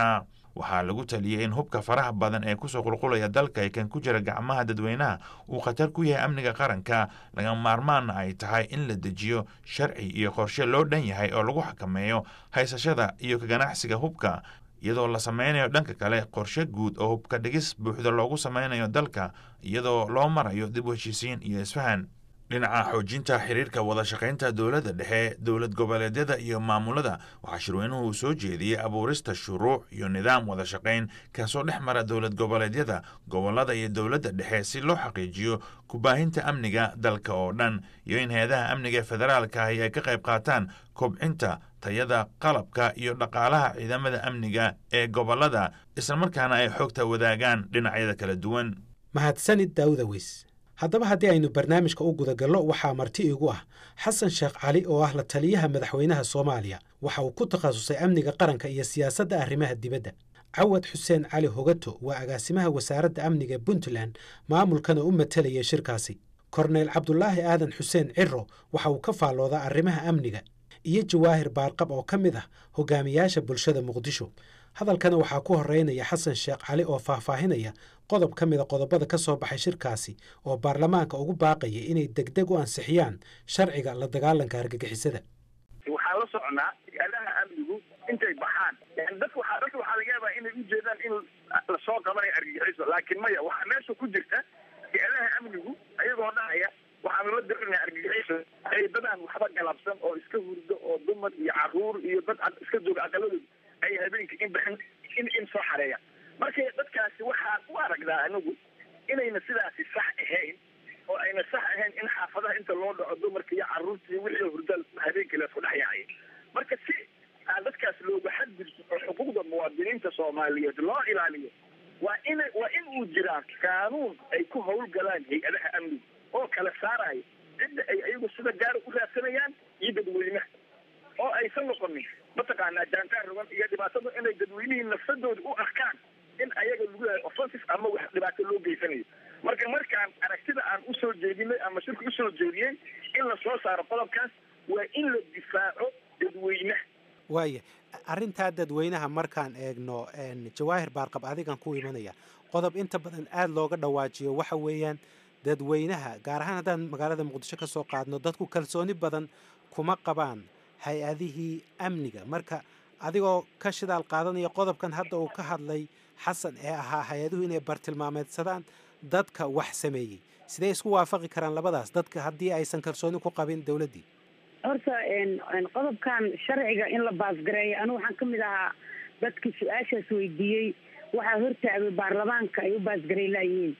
waxaa lagu taliyey in hubka faraha badan ee kusoo qulqulaya dalka ee kan ku jira gacmaha dadweynaha uu khatar ku yahay amniga qaranka laga maarmaanna ay tahay in la dejiyo sharci iyo qorshe loo dhan yahay oo lagu xakameeyo haysashada iyo ka ganacsiga hubka iyadoo la sameynayo dhanka kale qorshe guud oo hubka dhigis buuxda loogu sameynayo dalka iyadoo loo marayo dib u heshiisiin iyo isfahan dhinaca xoojinta xiriirka wada shaqaynta dowladda dhexe dowlad goboleedyada iyo maamulada waxaa shirweynuhu uu soo jeediyey abuurista shuruuc iyo nidaam wada shaqayn kaasoo dhex mara dowlad goboleedyada gobolada iyo dowladda dhexe si loo xaqiijiyo kubaahinta amniga dalka oo dhan iyo in hay-adaha amniga ee federaalka ahi ay ka qayb qaataan kobcinta tayada qalabka iyo dhaqaalaha ciidamada amniga ee gobolada islamarkaana ay xogta wadaagaan dhinacyada kala duwan mahadsanid daawuda weys haddaba haddii aynu barnaamijka u gudagallo waxaa marti igu ah xasan sheekh cali oo ah la taliyaha madaxweynaha soomaaliya waxa uu ku takhasusay amniga qaranka iyo siyaasadda arrimaha dibadda cawad xuseen cali hogato waa agaasimaha wasaaradda amniga puntland maamulkana u matalayay shirkaasi korneyl cabdulaahi aadan xuseen ciro waxa uu ka faalloodaa arrimaha amniga iyo jawaahir baarqab oo ka mid ah hogaamiyaasha bulshada muqdisho hadalkana waxaa ku horeynaya xasan sheekh cali oo faahfaahinaya qodob ka mida qodobada ka soo baxay shirkaasi oo baarlamaanka ugu baaqaya inay degdeg u ansixiyaan sharciga la dagaalanka argagixisada waxaa la soconaa hay-adaha amnigu intay baxaan dadka waxaa dadka waxaa laga yaabaa inay ujeedaan in lasoo qabanayo argagixiso laakiin maya waxaa meesha ku jirta hay-adaha amnigu ayagoo dhahaya waxaanu la dirinaya argagixiso ay dadaan waxba galabsan oo iska hurdo oo dumar iyo caruur iyo dad iska jooga aqaladooda ay habeenka in baxin in in soo xareeya marka dadkaasi waxaan u aragnaa anigu inayna sidaasi sax ahayn oo ayna sax ahayn in xaafadaha inta loo dhaco dumarka iyo caruurta iyo wixii hurda habeenkii laisku dhex yaacay marka si aan dadkaas looga xadgudbo oo xuquuqda muwaadiniinta soomaaliyeed loo ilaaliyo waa in waa in uu jiraa qaanuun ay ku hawlgalaan hay-adaha amniga oo kala saarayo cidda ay ayagu sida gaara u raadsanayaan iyo dadweynaha oo aysan noqonin mataqaanaa jaantaan rogan iyo dhibaatada inay dadweynihii nafsadooda u arkaan in ayaga lagu yahay offensive ama wax dhibaato loo geysanayo marka markaan aragtida aan usoo jeedinay ama shirka usoo jeediyey in la soo saaro qodobkaas waa in la difaaco dadweynaha waaya arrintaa dadweynaha markaan eegno jawaahir baarqab adigan ku imanaya qodob inta badan aada looga dhawaajiyo waxa weeyaan dadweynaha gaar ahaan haddaan magaalada muqdisho ka soo qaadno dadku kalsooni badan kuma qabaan hay-adihii amniga marka adigoo ka shidaal qaadanaya qodobkan hadda uu ka hadlay xasan ee ahaa hay-aduhu inay bartilmaameedsadaan dadka wax sameeyey sidee isku waafaqi karaan labadaas dadka haddii aysan kalsooni ku qabin dowladdii horta qodobkan sharciga in la baasgareeyo anigu waxaan ka mid ahaa dadkii su-aashaas weydiiyey waxaa hortaagay baarlamaanka ay u baasgarey laayihiin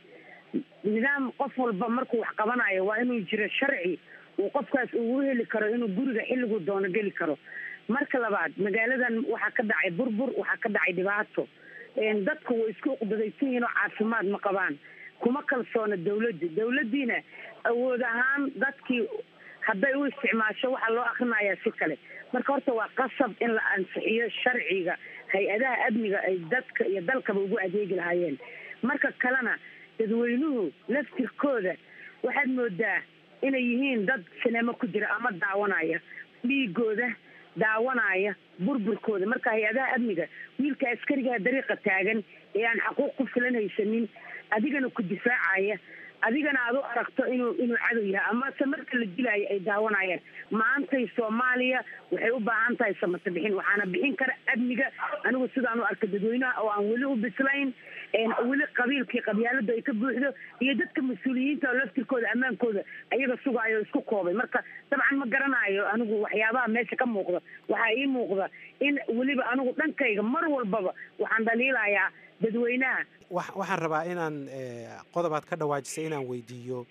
nidaam qof walba markuu wax qabanayo waa inuu jiro sharci uu qofkaas ugu heli karo inuu guriga xilliguu doono geli karo marka labaad magaaladan waxaa ka dhacay burbur waxaa ka dhacay dhibaato dadku way isku uqdadaysan yihiin oo caafimaad ma qabaan kuma kalsoona dawladda dawladdiina awood ahaan dadkii hadday u isticmaasho waxaa loo akrinayaa si kale marka horta waa qasab in la ansixiyo sharciga hay-adaha amniga ay dadka iyo dalkaba ugu adeegi lahaayeen marka kalena dadweynuhu laftirkooda waxaad moodaa inay yihiin dad sineemo ku jira ama daawanaya dhiigooda daawanaya burburkooda marka hay-adaha amniga wiilka askarigaha dariiqa taagan ee aan xaquuq ku filan haysanin adigana ku difaacaya adigana aad u aragto inuu inuu cadow yahay amase marka la dilaayo ay daawanayaan maantay soomaaliya waxay u baahan tahay samata bixin waxaana bixin kara amniga anigu sidaan u arka dadweynaha oo aan weli u bislayn weli qabiilkii qabyaalada ay ka buuxdo iyo dadka mas-uuliyiinta oo laftirkooda ammaankooda ayaga sugaayo o isku koobay marka dabcan ma garanayo anigu waxyaabaha meesha ka muuqda waxaa ii muuqda in weliba anigu dhankayga mar walbaba waxaan dhaliilayaa dadweynaha waxaan rabaa inaan qodobaad ka dhawaajisay inaan weydiiyo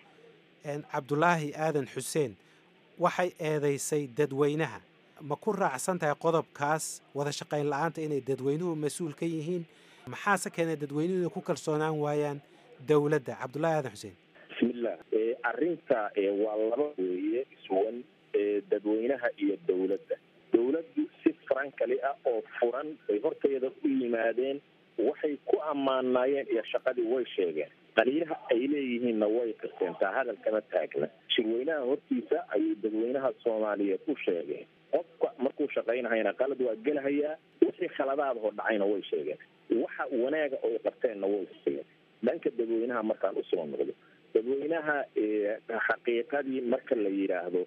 cabdulaahi aadan xuseen waxay eedaysay dadweynaha ma ku raacsan tahay qodobkaas wada shaqayn la-aanta inay dadweynuhu mas-uul ka yihiin maxaase keenay dadweynuhu inay ku kalsoonaan waayaan dowladda cabdulaahi aadan xuseen bismillah arrinta waa laba weeye isuwan dadweynaha iyo dowladda dowladdu si farankali ah oo furan bay horteeda u yimaadeen waxay ku ammaanaayeen iyo shaqadii way sheegeen qaliilaha ay leeyihiinna way qirteentaa hadalkama taagna shirweynaha hortiisa ayay dadweynaha soomaaliyeed u sheegeen qofka markuu shaqaynahayna qalad waa gelahayaa wixii khaladaadahoo dhacayna way sheegeen waxa wanaaga oo qabteenna way huseen dhanka dadweynaha markaan usoo noqdo dadweynaha xaqiiqadii marka la yidhaahdo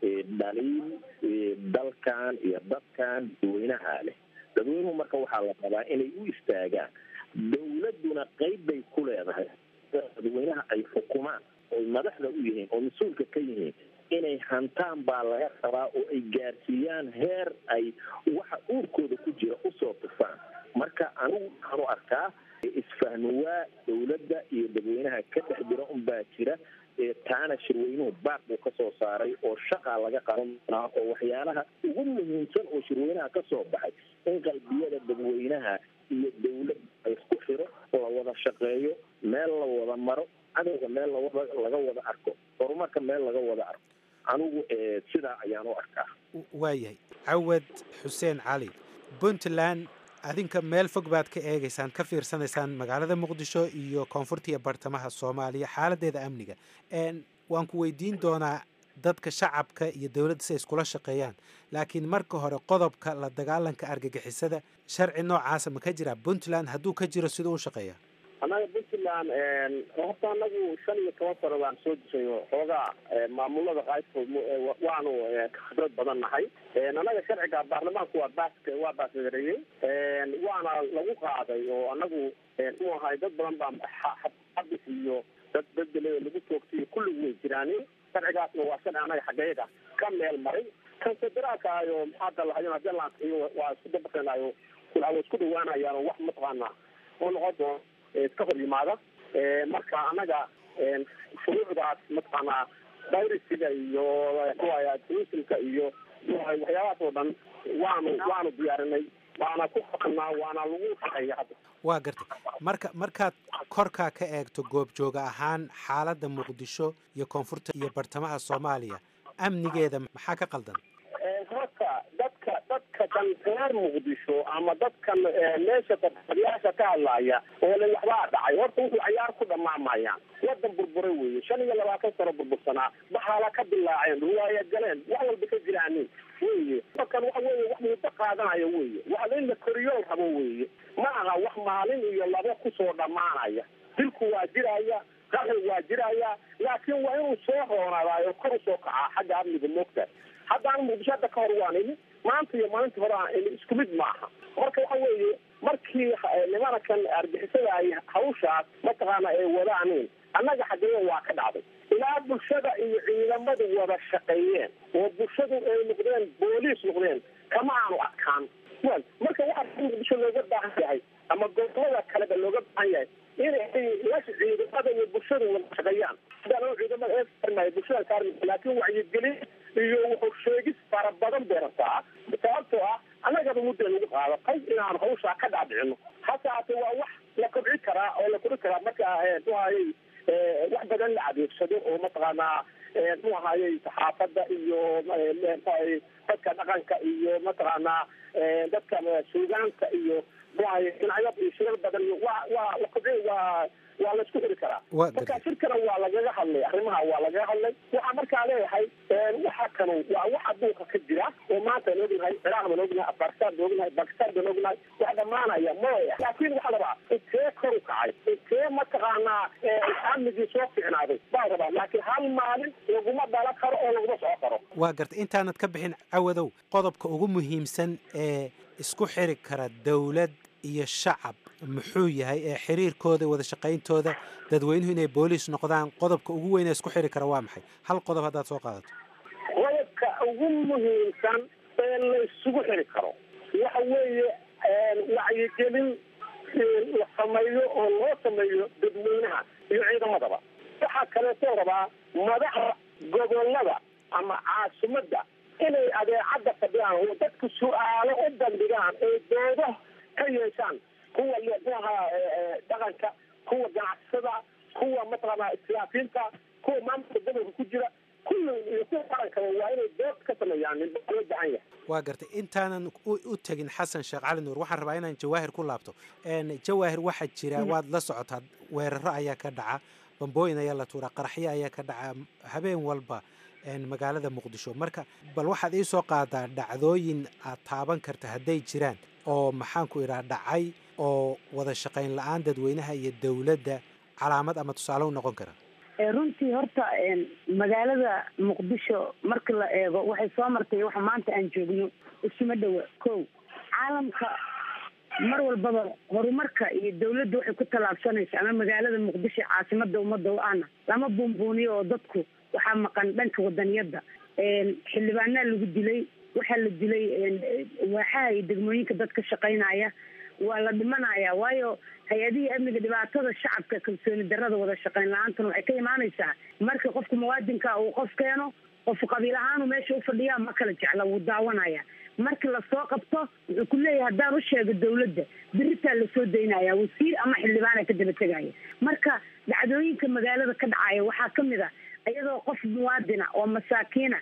dhaliil dalkan iyo dadkan dadweynaha leh dadweynuhu marka waxaa la rabaa inay u istaagaan dawladduna qeyb bay ku leedahay dadweynaha ay xukumaan oy madaxda u yihiin oo mas-uulka ka yihiin inay hantaan baa laga rabaa oo ay gaarsiiyaan heer ay waxa uurkooda ku jira usoo tufaan marka anigu waxaanu arkaa isfahnuwaa dawladda iyo dadweynaha ka dhex jira unbaa jira taana shirweynuhu baaq buu kasoo saaray oo shaqaa laga qaban doonaa oo waxyaalaha ugu muhiimsan oo shirweynaha kasoo baxay in qalbiyada dadweynaha iyo dawladda la isku xiro la wada shaqeeyo meel la wada maro cadowga meel lawada laga wada arko horumarka meel laga wada arko anigu sidaa ayaan u arkaa waayahay cawad xuseen cali puntland adinka meel fog baad ka eegaysaan ka fiirsanaysaan magaalada muqdisho iyo koonfurta iyo bartamaha soomaaliya xaaladeeda amniga waan ku weydiin doonaa dadka shacabka iyo dowladda si ay iskula shaqeeyaan laakiin marka hore qodobka la dagaalanka argagixisada sharci noocaasa ma ka jiraa puntland hadduu ka jiro siduu u shaqeeya annaga puntland horta anagu shan iyo toban sano baan soo dishay xoogaa maamulada qaybkood waanu khibrad badan nahay annaga sharciga baarlamaanku waa baas waa baasgareeyey waana lagu qaaday oo anagu mu ahay dad badan baa xabis iyo dad bedele lagu toogtay kulligu way jiraani sharcigaasna waa sharci anaga xageyaga ka meel maray kan federaalka ayo maxaa dalahayo hadii la ansixiyo waa isku dabaqeenayo waa isku dhawaanayaan wax mataqaana oo noqon doon iska hor yimaada marka anaga shuruucdaas mataqaanaa virusiga iyo muxuaya turismka iyo waxyaabahaas oo dhan waanu waanu diyaarinay waana ku qabanaa waana lagu shaqeeya hadda waa gartay marka markaad korkaa ka eegto goobjooga ahaan xaaladda muqdisho iyo koonfurta iyo bartamaha soomaaliya amnigeeda maxaa ka qaldan horta dadka dadka kan reer muqdisho ama dadkan meesha dadyaasha ka hadlaaya oo le waxbaa dhacay horta wuxuu cayaar ku dhamaamayaan wadan burburay weeye shan iyo labaatan sano burbursanaa baxaala ka bilaaceen ruwaaya galeen wax walba ka jiraanin weye dadkan waxa weye wax muddo qaadanaya weye waxa in la koriyool rabo weye ma aha wax maalin iyo labo kusoo dhammaanaya dilku waa jiraya qaxi waa jiraya laakiin waa inuu soo roonadaayo kor usoo kacaa xagga amniga moogta haddaan muqdisho hadda ka hor waan ini maanta iyo maalinta hore aan ini isku mid maaha marka waxa weeye markii nimanakan argixisada ay hawshaas mataqaana ay wadaanin annaga xageeya waa ka dhacday ilaa bulshada iyo ciidamadu wada shaqeeyeen oo bulshadu ay noqdeen booliis noqdeen kama aanu adkaan wel marka waxaa muqdisho looga baahan yahay ama gobolada kaleba looga baahan yahay inay la ciidamada iyo bulshadu wada shaqeeyaan hadaan ciidamada eearmaayo bulshada kaarmi laakiin wacyigelin iyo wuxuu sheegis fara badan bay rabtaa sababtoo ah annagaba mudda lagu qaadatay inaan hawshaa ka dhaadhicino hase haatee waa wax la kobci karaa oo la kori karaa marka mu ahayey wax badan la adeegsado oo mataqaanaa mu ahayey saxaafadda iyo mxuahay dadka dhaqanka iyo mataqaanaa dadka suugaanta iyo muahay dhinacyo iyo shirar badan waa waa la kobci waa waa la isku xiri karaa marka shirkana waa lagaga hadlay arrimaha waa lagaga hadlay waxaa markaa leeyahay waxa kanu waa wax adduunka ka jira oo maanta aan ognahay ciraaq baan ognahay afghanistan baan ognahay bakistan baan ognahay wax dhamaanaya maya laakiin waxaa rabaa intee kor u kacay intee mataqaanaa amnigii soo ficnaaday baa rabaa laakiin hal maalin laguma dhalan karo oo laguma soco karo waa gartay intaanad ka bixin cawadow qodobka ugu muhiimsan ee isku xiri kara dowlad iyo shacab muxuu yahay ee xiriirkooda wada shaqayntooda dadweynuhu inay booliis noqdaan qodobka ugu weyn ee isku xiri kara waa maxay hal qodob haddaad soo qaadato qodobka ugu muhiimsan ee la isugu xiri karo waxa weeye wacyigelin la sameeyo oo loo sameeyo dadweynaha iyo ciidamadaba waxaa kaleetoo rabaa madaxda gobolada ama caasimadda inay adeecadda fadhiyaan oo dadku su-aalo u bandhigaan ee doodo ka yeeshaan kuwa muaha dhaqanka kuwa ganacsada kuwa mataqaana islaafiinta kuwa maamulka gobolka ku jira kulli iyo kuwa qarankaba waa inay dood ka sameeyaan loo baahan yahay waa gartay intaanan u tegin xasan sheekh cali nuur waxaan rabaa inaan jawaahir ku laabto jawaahir waxaa jira waad la socotaa weeraro ayaa ka dhaca bambooyin ayaa la tuuraa qaraxyo ayaa ka dhaca habeen walba magaalada muqdisho marka bal waxaad ii soo qaadaa dhacdooyin aad taaban karta hadday jiraan oo maxaanku idhaha dhacay oo wada shaqayn la-aan dadweynaha iyo dowladda calaamad ama tusaale u noqon kara runtii horta magaalada muqdisho marka la eego waxay soo martay waxa maanta aan joogno isuma dhowa ko caalamka mar walbaba horumarka iyo dawladda waxay ku tallaabsanaysa ama magaalada muqdisho caasimada ummadda o-ana lama buunbuuniyo oo dadku waxaa maqan dhanka wadaniyadda xildhibaanaa lagu dilay waxaa la dilay waaxaha iyo degmooyinka dadka shaqaynaya waa la dhimanaya waayo hay-adihii amniga dhibaatada shacabka kalsooni darada wada shaqayn la-aantuna waxay ka imaanaysaa marka qofka muwaadinka uu qof keeno qof qabiil ahaanu meesha ufadhiyaa ma kala jecla wuu daawanaya marki lasoo qabto wuxuu ku leeyahay haddaan u sheego dawladda beritaa lasoo daynaya wasiir ama xildhibaana ka daba tegaya marka dhacdooyinka magaalada ka dhacaya waxaa kamid a iyadoo qof muwaadina oo masaakiina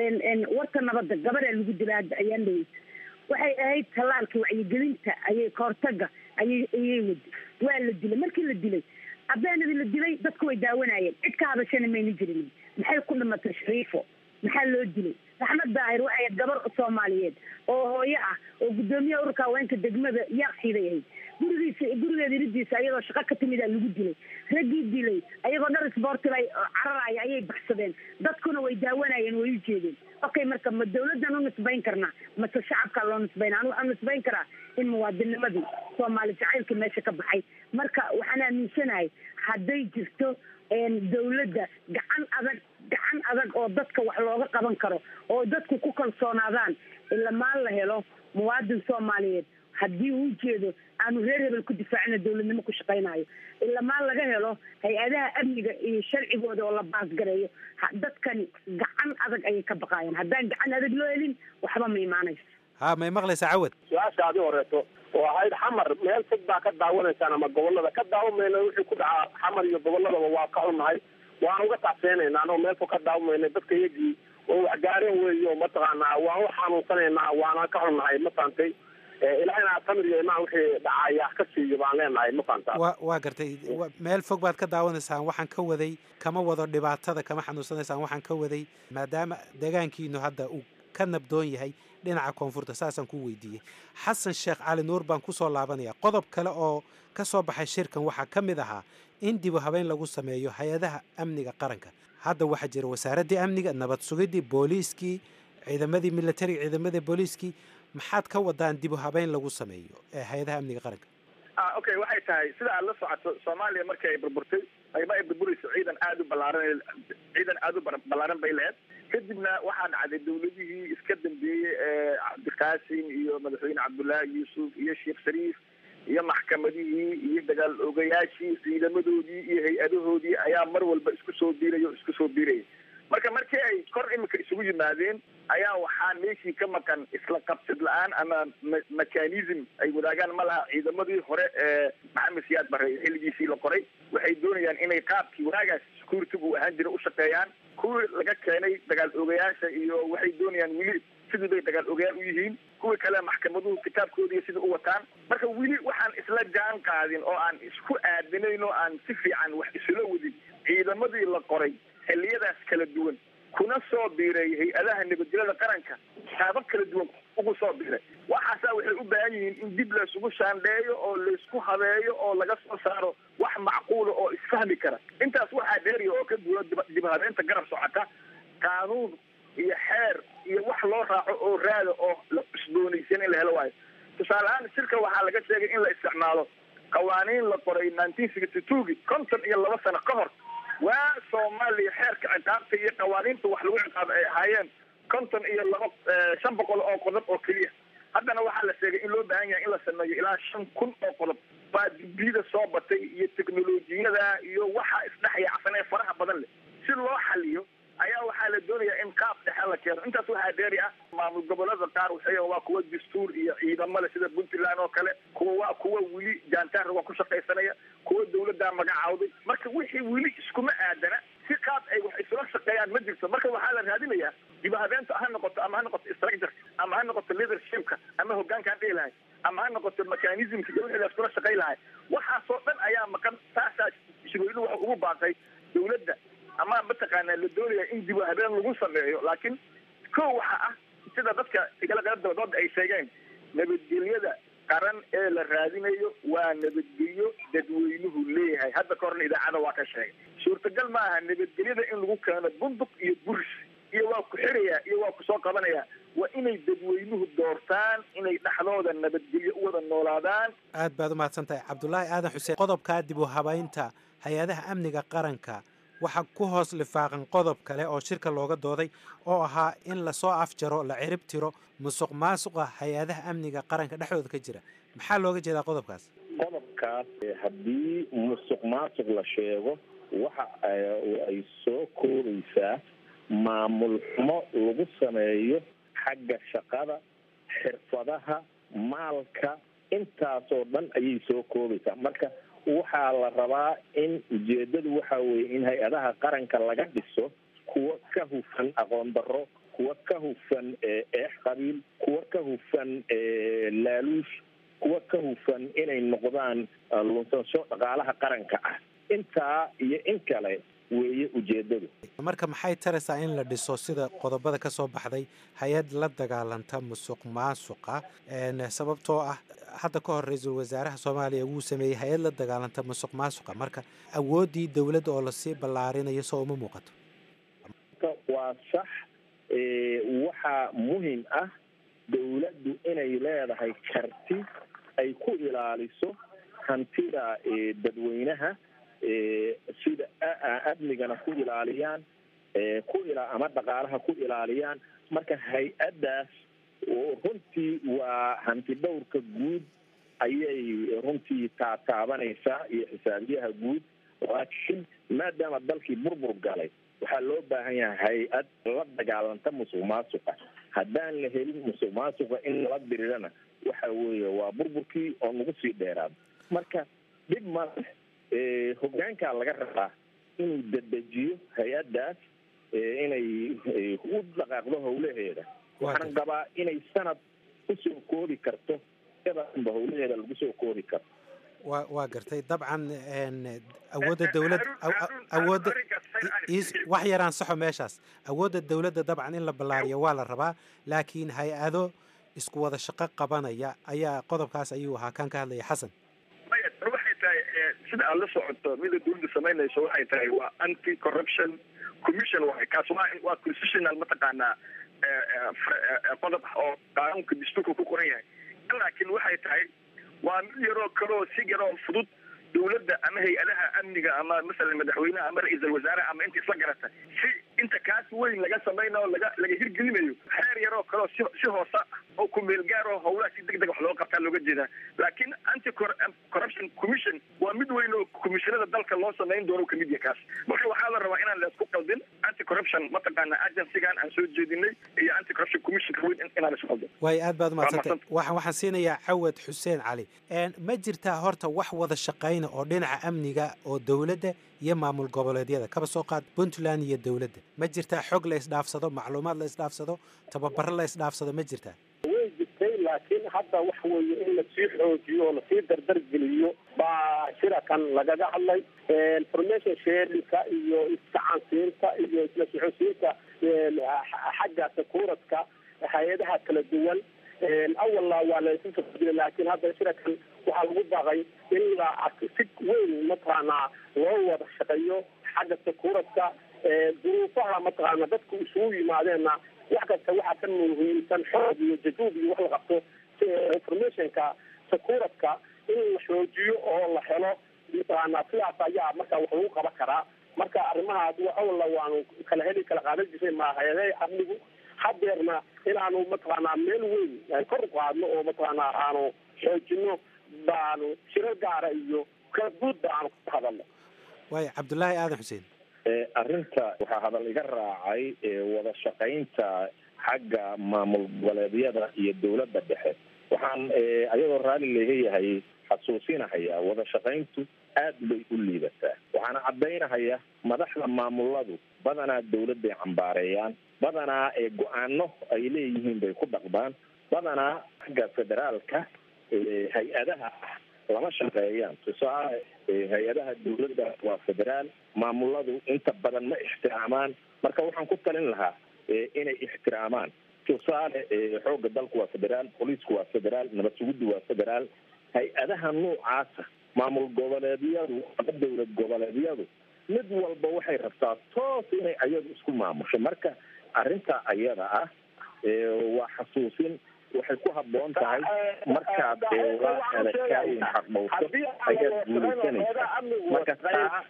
warta nabadda gabadaa lagu dila hadda ayaan dhaweysa waxay ahayd tallaalka wacyigelinta ayay kahortaga ayay ayay wadi waa la dilay markii la dilay abeenadii la dilay dadku way daawanayeen cid ka hadashana mayna jirin maxay ku dhimatay shariifo maxaa loo dilay raxmad daahir waxay ahayd gabar soomaaliyeed oo hooyo ah oo guddoomiyaha ururka haweenka degmada yaaqsiiday ahayd gurigiisa gurigeeda iridiisa ayadoo shaqo ka timid aa lagu dilay raggii dilay ayagoo dhar isboortiba cararaya ayay baxsadeen dadkuna way daawanayeen way u jeedeen okay marka ma dawladdan u nisbayn karnaa mase shacabkaa loo nisbayna anu waxaan nisbayn karaa in muwaadinimadii soomaali jacaylkii meesha ka baxay marka waxaan aaminsanahay hadday jirto dawladda gacan adag gacan adag oo dadka wax looga qaban karo oo dadku ku kalsoonaadaan ilamaan la helo muwaadin soomaaliyeed haddii uu jeedo aanu reer hebel ku difaacina dawladnimo ku shaqaynayo ilamaan laga helo hay-adaha amniga iyo sharcigooda oo la baasgareeyo dadkani gacan adag ayay ka baqaayaan haddaan gacan adag loo helin waxba ma imaanayso ha may maqlaysaa cawad su-aasha adi horeeto oo ahayd xamar meel fog baa ka daawanaysaan ama gobolada ka daawamayna wixii ku dhacaa xamar iyo goboladaba waa ka xunnahay waan uga tacseenaynaa anoo meel fog ka daawamayna dadka iyagii oo waxgaareen weeyo mataqaanaa waan u xanuunsanaynaa waana ka xunnahay ma fahamtay ilaahina tamir iyo imaan wixii dhacaya ka siiyo baan leenahay ma fahamtaa wa waa gartay meel fog baad ka daawanaysaan waxaan ka waday kama wado dhibaatada kama xanuunsanaysaan waxaan ka waday maadaama deegaankiinu hadda uu ka nabdoon yahay dhinaca koonfurta saasaan ku weydiiyey xasan sheekh cali nuur baan kusoo laabanaya qodob kale oo ka soo baxay shirkan waxaa ka mid ahaa in dibu habeyn lagu sameeyo hay-adaha amniga qaranka hadda waxaa jira wasaaraddii amniga nabad sugidii booliiskii ciidamadii militariga ciidamadii booliiskii maxaad ka wadaan dibu habeyn lagu sameeyo ee hay-adaha amniga qaranka ah okay waxay tahay sida aad la socoto soomaaliya markii ay burburtay ayma ay burburayso ciidan aada u ballaaran ciidan aada u ballaaran bay lahayd kadibna waxaa dhacday dawladihii iska dambeeyey ee cabdiqaasim iyo madaxweyne cabdullaahi yuusuf iyo sheekh shariif iyo maxkamadihii iyo dagaal ogayaashii ciidamadoodii iyo hay-adahoodii ayaa mar walba isku soo biiraya o isku soo biiraya marka markii ay kor imika isugu yimaadeen ayaa waxaa meeshii ka maqan isla qabsid la-aan ama mechanism ay wadaagaan ma laha ciidamadii hore ee maxamed siyaad bare xilligiisii la qoray waxay doonayaan inay qaabkii wanaagaas security uu ahaan jira u shaqeeyaan kuwii laga keenay dagaal ogayaasha iyo waxay doonayaan weli sidii bay dagaal ogayaal u yihiin kuwii kale maxkamaduhu kitaabkoodiiyo sidai u wataan marka weli waxaan isla jaan qaadin oo aan isku aadinayn oo aan si fiican wax isula wadin ciidamadii la qoray xilliyadaas kala duwan kuna soo biiray hay-adaha nabadgelyada qaranka shaabab kala duwan ugu soo biiray waxaasaa waxay u baahan yihiin in dib laysugu shaandheeyo oo laysku habeeyo oo laga soo saaro wax macquula oo isfahmi kara intaas waxaa dheeriya oo ka duwan dib habeynta garab socota qaanuun iyo xeer iyo wax loo raaco oo raada oo la cusboonaysan in la helo waayo tusaale ahaan shirka waxaa laga sheegay in la isticmaalo qawaaniin la qoray nineteen sixty twogi konton iyo laba sano ka hor waa soomaaliya xeerka ciqaabta iyo qawaaniinta wax lagu ciqaabo ay ahaayeen konton iyo laba shan boqol oo qodob oo keliya haddana waxaa la sheegay in loo baahan yahay in la sameeyo ilaa shan kun oo qodob baa dibiyada soo batay iyo teknolojiyada iyo waxa isdhexyaacsan ee faraha badan leh si loo xaliyo ayaa waxaa la doonayaa in qaab dhexe la keeno intaas waxaa dheeri ah maamul gobolada qaar waxay waa kuwa dastuur iyo ciidamada sida puntland oo kale kuwa waa kuwa weli jaantaar waa ku shaqaysanaya kuwa dawladdaa magacaawday marka wixii weli iskuma aadana si qaab ay wax isula shaqeeyaan ma jirto marka waxaa la raadinayaa dibahabeenta ha noqoto ama ha noqoto structure ama ha noqoto leadershipka ama hogaankaan dhihi lahay ama ha noqoto mechanismka iyo wixii la iskula shaqay lahay waxaasoo dhan ayaa maqan taasaa shirweynuhu waxa ugu baaqay dawladda ama mataqaanaa la doonaya in dib habeen lagu sameeyo laakiin ko waxa ah sida dadka igala qayb dabadooda ay sheegeen nabadgelyada qaran ee la raadinayo waa nabadgelyo dadweynuhu leeyahay hadda ka horna idaacada waa ka sheegay suurtagal ma aha nabadgelyada in lagu keeno bunduq iyo buris iyo waa ku xiraya iyo waa ku soo qabanaya waa inay dadweynuhu doortaan inay dhexdooda nabadgelyo u wada noolaadaan aad baad u mahadsan tahay cabdulaahi aadan xuseen qodobkaa dib u habaynta hay-adaha amniga qaranka waxaa ku hoos lifaaqan qodob kale oo shirka looga dooday oo ahaa in lasoo afjaro la cirib tiro musuq maasuqa hay-adaha amniga qaranka dhexdooda ka jira maxaa looga jeedaa qodobkaas qodobkaas haddii musuq maasuq la sheego waxa ay soo koobaysaa maamul xumo lagu sameeyo xagga shaqada xirfadaha maalka intaasoo dhan ayay soo koobaysaa marka waxaa la rabaa in ujeedadu waxa weeye in hay-adaha qaranka laga dhiso kuwa ka hufan aqoon darro kuwa ka hufan eex qabiil kuwa ka hufan laaluush kuwa ka hufan inay noqdaan lunsansho dhaqaalaha qaranka ah intaa iyo in kale weeye ujeedadu marka maxay taraysaa in la dhiso sida qodobada ka soo baxday hay-ad la dagaalanta musuq maasuqa sababtoo ah hadda ka hor ra-iisul wasaaraha soomaaliya wuu sameeyey hay-ad la dagaalanta musuq maasuqa marka awooddii dowladda oo lasii ballaarinayo soo uma muuqato waa sax waxaa muhim ah dowladdu inay leedahay karti ay ku ilaaliso hantida dadweynaha sida amnigana ku ilaaliyaan ku ama dhaqaalaha ku ilaaliyaan marka hay-addaas runtii waa hanti dhowrka guud ayay runtii taataabanaysaa iyo xisaabiyaha guud laakiin maadaama dalkii burbur galay waxaa loo baahan yahay hay-ad la dagaalanta musuq maasuqa haddaan la helin musuq maasuqa in nala dirirana waxa weeye waa burburkii oo nagu sii dheeraado marka dhib male hogaankaa laga rabaa inuu dedejiyo hay-addaas inay u dhaqaaqdo howlaheeda waxaan qabaa inay sanad kusoo koobi karto ba howlaheeda lagu soo koobi karo wa waa gartay dabcan awoodda dowlad awoodda wax yaraan saxo meeshaas awoodda dowladda dabcan in la ballaariyo waa la rabaa laakiin hay-ado isku wada shaqo qabanaya ayaa qodobkaas ayuu ahaa kan ka hadlaya xasan waxay tahay sida aad la socoto mida dowladda samaynayso waxay tahay waa anti corruption commission waay kaas waa waa constitutional mataqaanaa qodob oo qaanuunka dastuurka ku qoran yahay laakiin waxay tahay waa mid yaroo kaleo si yaroo fudud dowladda ama hay-adaha amniga ama masalan madaxweyneha ama ra-iisal wasaare ama inta isla garata si inta kaas weyn laga samaynayo laga laga hirgelinayo xeer yaroo kaleo si si hoosa oo kumeel gaaro howlaha si deg deg wax looga qabtaa looga jeedaa laakiin anti corruption commission waa mid weyn oo commissionada dalka loo samayn doono kamid yahay kaas marka waxaa la rabaa inaan laisku qaldin anti corruption mataqaana agencygan aan soo jeedinay iyo anti corruption commissionka weyn inaan isku qaldin waayo aad baad umadsantay waxaan waxaan siinayaa cawad xuseen cali ma jirtaa horta wax wada shaqayna oo dhinaca amniga oo dowladda iyo maamul goboleedyada kaba soo qaad puntland iyo dowladda ma jirtaa xog la isdhaafsado macluumaad la isdhaafsado tababaro la isdhaafsado ma jirtaa way jirtay laakiin hadda waxa weeye in lasii xoojiyo oo lasii dardargeliyo baa shirakan lagaga hadlay information sharinka iyo iskacansiinta iyo isla socodsiinta xagga sakuuradka hay-adaha kala duwan awalna waa la isu safadilay laakiin hadda shirakan waxaa lagu baaqay in la si weyn mataqaanaa loo wada shaqeeyo xagga sakuuradka duruufaha mataqaana dadku isugu yimaadeenna wax kasta waxaa ka muhiimsan xoog iyo jajuub iyo wax la qabto informationka sakuuradka in la xoojiyo oo la helo mataqaana sidaas ayaa marka wax lagu qaban karaa marka arrimahaas awalna waanu kala heli kala qaadan jirnay maahayaday amnigu hadeerna inaanu mataqaanaa meel weyn kor u qaadno oo mataqaanaa aanu xoojino baanu shiro gaara iyo kala guudba aanu ka hadalno waayo cabdullaahi aadan xuseen arrinta waxaa hadal iga raacay wada shaqaynta xagga maamul goboleedyada iyo dowladda dhexe waxaan ayadoo raalli laga yahay xasuusinahaya wada shaqayntu aad bay u liidataa waxaana caddaynahaya madaxda maamuladu badanaa dowladday cambaareeyaan badanaa ee go-aano ay leeyihiin bay ku dhaqdaan badanaa xagga federaalka hay-adaha ah lama shaqeeyaan tusaale hay-adaha dowladda waa federaal maamuladu inta badan ma ixtiraamaan marka waxaan ku talin lahaa inay ixtiraamaan tusaale xoogga dalku waa federaal booliisku waa federaal nabad suguddu waa federaal hay-adaha noocaasa maamul goboleedyadu ama dowlad goboleedyadu mid walba waxay rabtaa toos inay ayadu isku maamusho marka arrinta ayada ah waa xasuusin waxay ku habboon tahay markaad eedakaayin xaqdhowto ayaad guulaysanaysa marka taa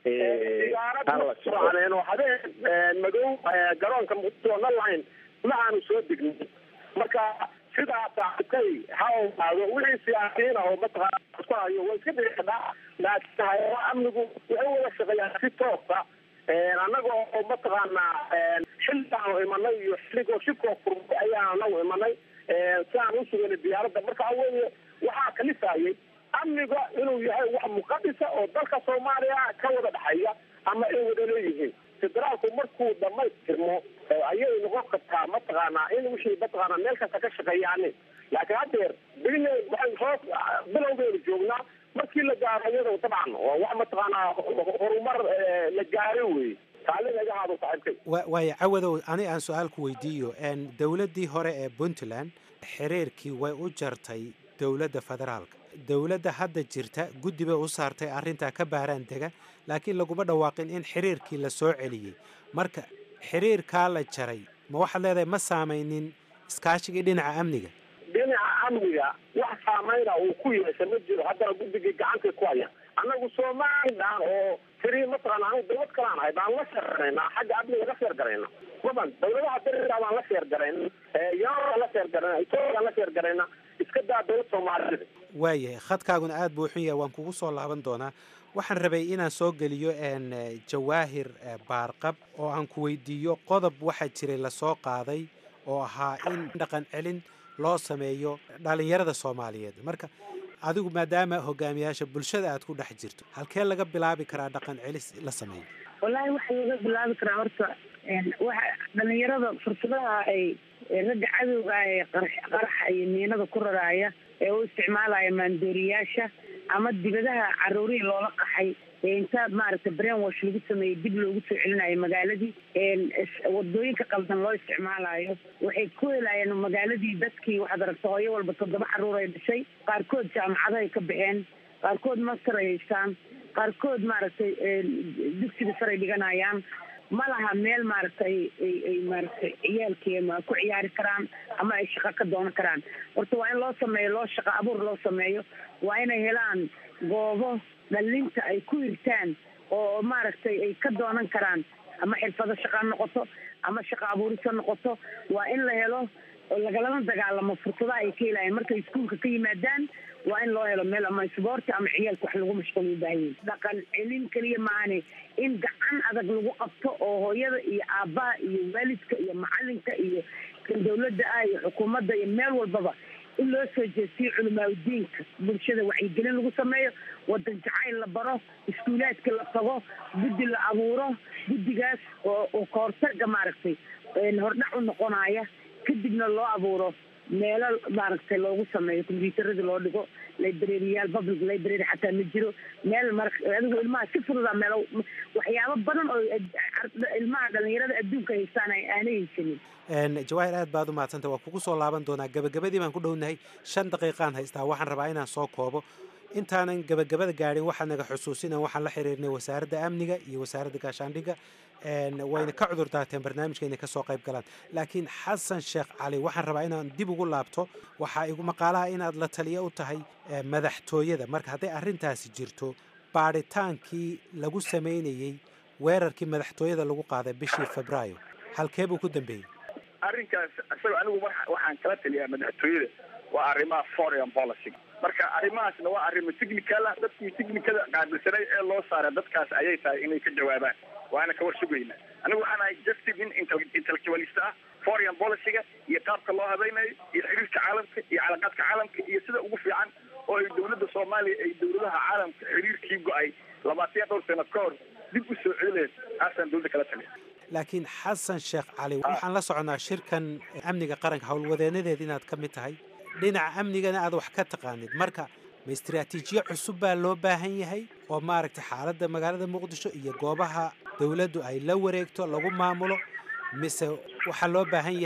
oo habeen madow garoonka muqdisho online ma aanu soo degnin marka sidaas arkay ha ogaado wixii siyaasiyiin ah oo mataqaana isku hayo way iska dhici kadhaa laakiin hay-adaha amnigu waxay wada shaqeeyaan si toosa annaga oo mataqaana xilligaanu imanay iyo xilligoo shibkoo furmay ayaan anagu imanay si aan u sugana diyaaradda marka weye waxaa kalifayay amniga inuu yahay wax muqadisa oo dalka soomaaliya ka wada dhexeeya ama ay wada leeyihiin federaalku markuu dhamaystirmo ayay noqon kartaa mataqaanaa in wixii mataqaana meel kasta ka shaqeeyaanin laakiin haddeer bili waxay hoos bilowgeeda joognaa markii la gaaro iyado dabcan waa wax mataqaanaa horumar la gaaro wey taali laga haado saaxiibkay waaya cawadow ani aan su-aal ku weydiiyo dowladdii hore ee puntland xiriirkii way u jartay dowladda federaalka dowladda hadda jirta guddi bay u saartay arrintaa ka baaraan dega laakiin laguma dhawaaqin in xiriirkii la soo celiyey marka xiriirkaa la jaray ma waxaad leedahay ma saamaynin iskaashigii dhinaca amniga dhinaca amniga wax saameyna uu ku yeesha ma jiro haddana guddigii gacantay ku haya annagu somalilan oo tiri mataqaana anu dawlad kalaan ahay baan la sheergaraynaa xagga amniga la sheergarayna maban dawladaha dariga baan la sheergarayna yaaan la sheergarayna etoobiaan la sheergarayna iska daa dawlad soomaalida waayahay khadkaaguna aad buu xun yahay waan kugu soo laaban doonaa waxaan rabay inaan soo geliyo jawaahir baarqab oo aan ku weydiiyo qodob waxaa jiray lasoo qaaday oo ahaa in dhaqan celin loo sameeyo dhalinyarada soomaaliyeed marka adigu maadaama hogaamiyaasha bulshada aad ku dhex jirto halkee laga bilaabi karaa dhaqan celis la sameeyo wallaahi waxaa laga bilaabi karaa horta waxa dhalinyarada fursadaha ay ragga cadowga ee qaraxa iyo miinada ku raraaya ee u isticmaalaya maandooriyaasha ama dibadaha caruurihii loola qaxay inta maaragtay brain wash lagu sameeyey dib loogu soo celinayo magaaladii wadooyinka qaldan loo isticmaalayo waxay ku helayeen magaaladii dadkii waxaad aragta hooyo walba toddoba caruur ay dhashay qaarkood jaamacadahay ka baxeen qaarkood master ay haystaan qaarkood maaragtay dugsiga saray dhiganayaan ma laha meel maaragtay ay maaragtay ciyaalkii ma ku ciyaari karaan ama ay shaqo ka doonan karaan horta waa in loo sameeyo loo shaqo abuur loo sameeyo waa inay helaan goobo dhalinta ay ku hirtaan oo maaragtay ay ka doonan karaan ama xirfado shaqa noqoto ama shaqo abuurisa noqoto waa in la helo oo lagalama dagaalamo fursadaha ay ka helayaan markay iskuulka ka yimaadaan waa in loo helo meel ama isboorti ama ciyaalka wax lagu mashquul u baahan yahay dhaqan celin keliya maahane in gacan adag lagu qabto oo hooyada iyo aabbaha iyo waalidka iyo macalinka iyo kan dawladda ah iyo xukuumadda iyo meel walbaba in loo soo jeestiyo culimaadudiinka bulshada wacyigelin lagu sameeyo wadan jacayl la baro iskuulaadka la tago guddi la abuuro guddigaas oo oo kahortaga maaragtay hordhac u noqonaya kadibna loo abuuro meelo maaragtay loogu sameeyo combyuutarada loo dhigo librariyaal public library xataa ma jiro meel mar adigu ilmaha si fududa meel waxyaabo badan oo ilmaha dhalinyarada adduunka haystaan aanay haysanin jawaahir aad baad u mahadsanta waa kugu soo laaban doonaa gabagabadii baan ku dhownahay shan daqiiqaan haystaa waxaan rabaa inaan soo koobo intaanan gabagabada gaadhin waxaad naga xusuusina waxaan la xiriirnay wasaaradda amniga iyo wasaaradda gaashaandhigga wayna ka cudur daateen barnaamijka inay kasoo qayb galaan laakiin xasan sheekh cali waxaan rabaa inaan dib ugu laabto waxaa igu maqaalaha inaad la taliya u tahay madaxtooyada marka hadday arrintaasi jirto baadhitaankii lagu samaynayey weerarkii madaxtooyada lagu qaaday bishii febraayo halkee buu ku dambeeyey arrinkaas isaga anigu waxaan kala taliyaa madaxtooyada waa arrimaha foreign policy marka arrimahaasna waa arrimo technical ah dadkii technicada qaabilsanay ee loo saaray dadkaas ayay tahay inay ka jawaabaan waana ka warsugayna anigu waxaan ahay justice in intellectualist ah foreign policyga iyo qaabka loo habaynayo iyo xiriirka caalamka iyo calaqaadka caalamka iyo sida ugu fiican oo ay dawladda soomaaliya ay dawladaha caalamka xiriirkii go-ay labaatan dhowr sano ka hor dib u soo celileed taasaan dawladda kala taliya laakiin xasan sheekh cali waxaan la soconaa shirkan amniga qaranka howlwadeenadeed inaad ka mid tahay dhinaca amnigana aad wax ka taqaanid marka ma istraatiijiyo cusub baa loo baahan yahay oo maaragtay xaaladda magaalada muqdisho iyo goobaha dowladdu ay la wareegto lagu maamulo mise waxaa loo baahan yahay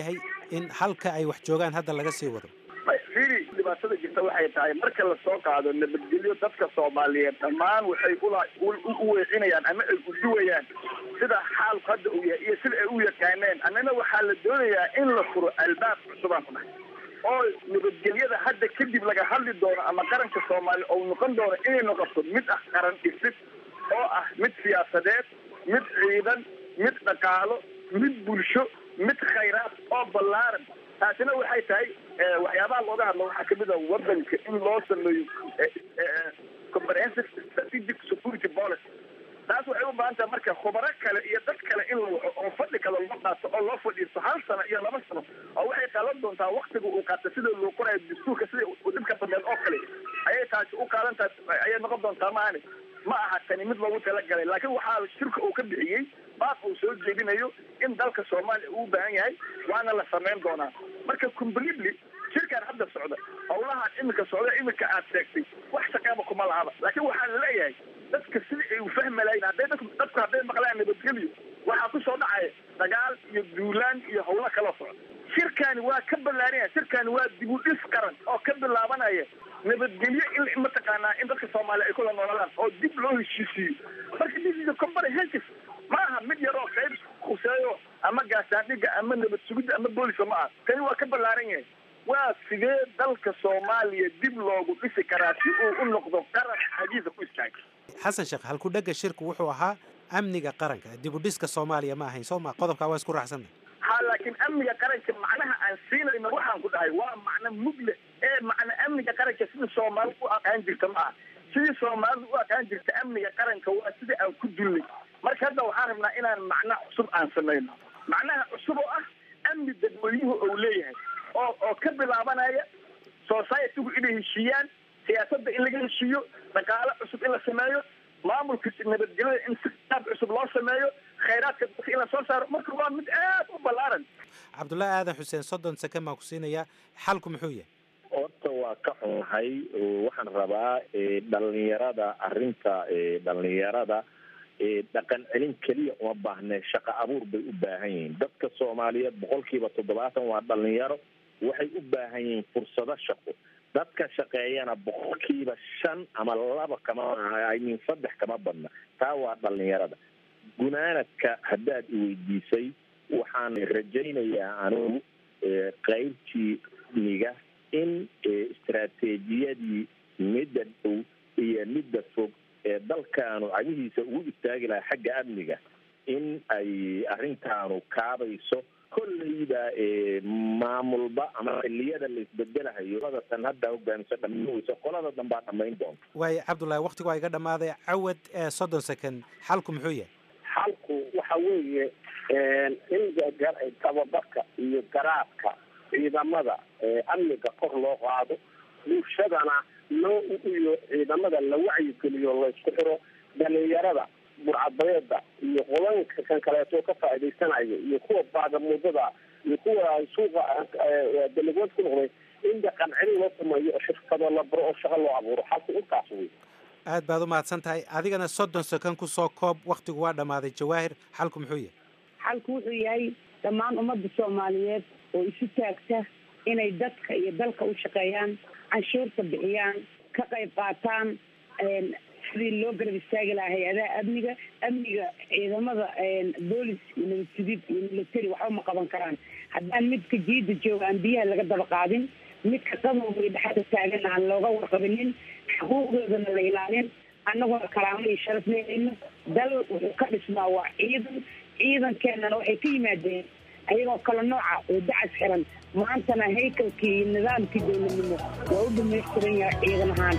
in halka ay wax joogaan hadda laga sii wado firi dhibaatada jirta waxay tahay marka lasoo qaado nabadgelyo dadka soomaaliyeed dhammaan waxay ula u weecinayaan ama ay uduwayaan sida xaalku hadda uu yahay iyo sida ay u yaqaaneen annana waxaa la doonayaa in la furo albaab cusubaan ku dhahay oo nabadgelyada hadda kadib laga hadli doono ama qaranka soomaaliya oo noqon doono inay noqoto mid ah qaran dhisid oo ah mid siyaasadeed mid ciidan mid dhaqaalo mid bulsho mid khayraad oo ballaaran taasina waxay tahay waxyaabaha looga hadlo waxaa kamid a wadanka in loo sameeyo comprehensive strategic security policy taas waxay u baahan tahay marka khubaro kale iyo dad kale in la waco oo fadhi kale loo qaato oo loo fadhiisto hal sano iyo laba sano oo waxay qaadan doontaa waktiga uu qaata sida loo qorayo dastuurka sida dhibka badeed oo kale ayay taasi u qaadan tahay ayay noqon doontaa maani ma aha tani mid loogu talagalay laakiin waxaa shirka uu ka bixiyey baaq uu soo jeedinayo in dalka soomaaliya uu u baahan yahay waana la samayn doonaa marka completely shirkan hadda socda howlahaan iminka socda iminka aad sheegtay wax shaqeeba kuma lahaba laakiin waxaa la leeyahay dadka sidii ay u fahmi lahayn hadday dadku dadku hadday maqlaan nabadgelyo waxaa kusoo dhacaya dagaal iyo duulaan iyo howlo kaloo socda shirkani waa ka ballaarinaya shirkani waa dib u dhis qaran oo ka bilaabanaya nabadgelyo in mataqaanaa in dadka soomaaliya ay kula nooladaan oo dib loo heshiisiiyo marka this is a comprehensive ma aha mid yar oo qayb khuseeyo ama gaasaandhiga ama nabad sugidda ama booliska ma aha kani waa ka ballaaran yahay waa sidee dalka soomaaliya dib loogu dhisi karaa si uu u noqdo qaran xagiisa ku istaaga xasan sheekh halkudhega shirku wuxuu ahaa amniga qaranka dib u dhiska soomaaliya ma ahayn soo ma qodobkaa waa isku raacsanna ha laakiin amniga qaranka macnaha aan siinayno waxaan ku dhahay waa macno mugle ee macna amniga qaranka sidii soomaalida u aqaan jirta ma aha sidii soomaalida u aqaan jirta amniga qaranka waa sidii aan ku dulnay marka hadda waxaan rabnaa inaan macno cusub aan samayno macnaha cusub oo ah amni dadweynuhu ou leeyahay oo oo ka bilaabanaya societygu inay heshiiyaan siyaasadda in laga heshiiyo dhaqaalo cusub in la sameeyo maamulka nabadgelyada in si qaab cusub loo sameeyo khayraadka dadka in la soo saaro marka waa mid aad u ballaaran cabdullaahi aadan xuseen soddon seken baan ku siinayaa xalku muxuu yahay horta waa ka xunahay waxaan rabaa dhalinyarada arrinta dhalinyarada dhaqan celin keliya uma baahne shaqo abuur bay u baahan yihiin dadka soomaaliyeed boqolkiiba toddobaatan waa dhalinyaro waxay u baahan yihiin fursado shaqo dadka shaqeeyana boqolkiiba shan ama laba kama min saddex kama badna taa waa dhalinyarada gunaanadka haddaad iweydiisay waxaan rajaynayaa anugu qaybtii miga in istaraatiijiyadii midda dhow iyo midda fog ee dalkaanu cagihiisa ugu istaagi lahaa xagga amniga in ay arrintaanu kaabayso kolleyba maamulba ama xiliyada la isbedelahayo qolada tan hadda hogaamiso dhamaweyso qolada danbaa dhamayn doonta waayo cabdullaahi waktigu waa iga dhammaaday cawad soddon second xalku muxuu yahay xalku waxa weeye in tababarka iyo garaadka ciidamada amniga kor loo qaado bulshadana loo iyo ciidamada la wacyigeliyo laysku xiro dhalinyarada burcadbareeda iyo qodanka kan kaleeto ka faa'iidaysanayo iyo kuwa baagamuudada iyo kuwa suuqa dalagood ku noqday in dhaqan celin loo sameeyo oo shirkado la baro oo shaqo loo abuuro xalku intaas wey aad baad u mahadsan tahay adigana soddon second kusoo koob waktigu waa dhammaaday jawaahir xalku muxuu yahay xalku wuxuu yahay dhammaan ummadda soomaaliyeed oo isu taagta inay dadka iyo dalka u shaqeeyaan canshuurta bixiyaan ka qayb qaataan sidii loo garab istaagi lahaa hay-adaha amniga amniga ciidamada boolis iyo nabad sugid iyo military waxba ma qaban karaan haddaan midka jiida jooga aan biyaha laga daba qaadin midka qadowga iyo dhexda taagan aan looga warqabinin xuquuqdoodana la ilaalin annaguna karaamo iyo sharaf leehayno dal wuxuu ka dhismaa waa ciidan ciidankeenana waxay ka yimaadeen ayagoo kala nooca oo dacas xiran maantana haykalkii iyo nidaamkii dowladnimo waa u dhamaystiran yahay ciidan ahaan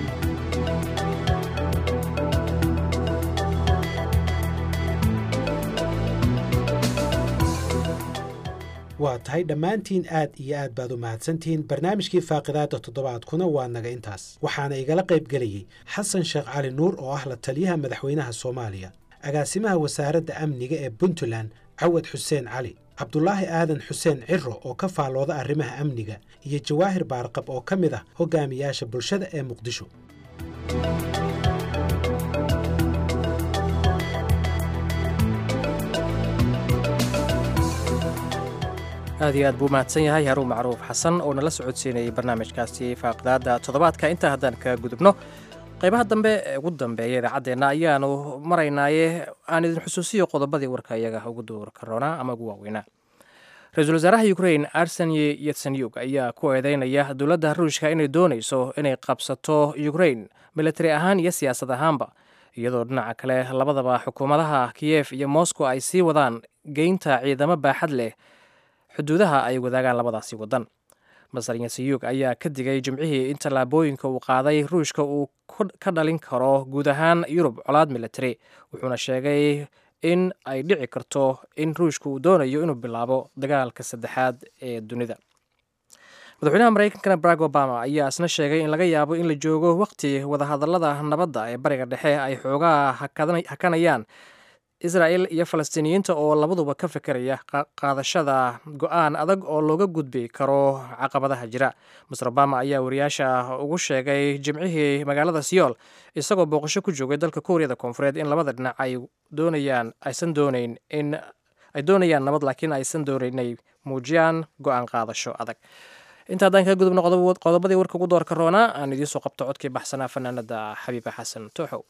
waa tahay dhammaantiin aad iyo aad baad u mahadsantihiin barnaamijkii faaqidaada toddobaadkuna waa naga intaas waxaana igala qayb gelayey xasan sheekh cali nuur oo ah la taliyaha madaxweynaha soomaaliya agaasimaha wasaaradda amniga ee puntland cawad xuseen cali cabdulaahi aadan xuseen ciro oo ka faallooda arrimaha amniga iyo jawaahir baarqab oo ka mid ah hogaamiyaasha bulshada ee muqdisho aad iyo aad buu mahadsan yahay haruun macruuf xasan oo nala socodsiinayay barnaamijkaasi faaqidaada toddobaadka intaa haddaan ka gudubno qaybaha dambe ee ugu dambeeya idaacaddeena ayaanu maraynaaye aan idin xusuusiyo qodobadii warka iyaga ugu duur karoonaa ama ugu waaweynaa ra-iisul wasaaraha ukrain arseni yetsenyuk ayaa ku eedeynaya dowladda ruushka inay doonayso inay qabsato ukrain militari ahaan iyo siyaasad ahaanba iyadoo dhinaca kale labadaba xukuumadaha kiyef iyo moscow ay sii wadaan geynta ciidamo baaxad leh xuduudaha ay wadaagaan labadaasi waddan masar yesiyuug ayaa ka digay jimcihii in tallaabooyinka uu qaaday ruushka uu ka dhalin karo guud ahaan yurub colaad military wuxuuna sheegay in ay dhici karto in ruushka uu doonayo inuu bilaabo dagaalka saddexaad ee dunida madaxweynaha maraykankana barack obama ayaa isna sheegay in laga yaabo in la joogo waqti wadahadallada nabadda ee bariga dhexe ay xoogaa hakanayaan israel iyo falastiiniyiinta oo labaduba ka fekeraya qaadashada go-aan adag oo looga gudbi karo caqabadaha jira master obama ayaa wariyaasha ugu sheegay jimcihii magaalada siyool isagoo booqasho ku joogay dalka kuuriyada koonfureed in labada dhinac ay doonayaan aysan doonayn in ay doonayaan nabad laakiin aysan doonayn inay muujiyaan go-aan qaadasho adag inta haddaan kaga gudubno qodobadii warka ugu doorka roonaa aan idiin soo qabto codkii baxsanaa fanaanada xabiiba xasan tooxow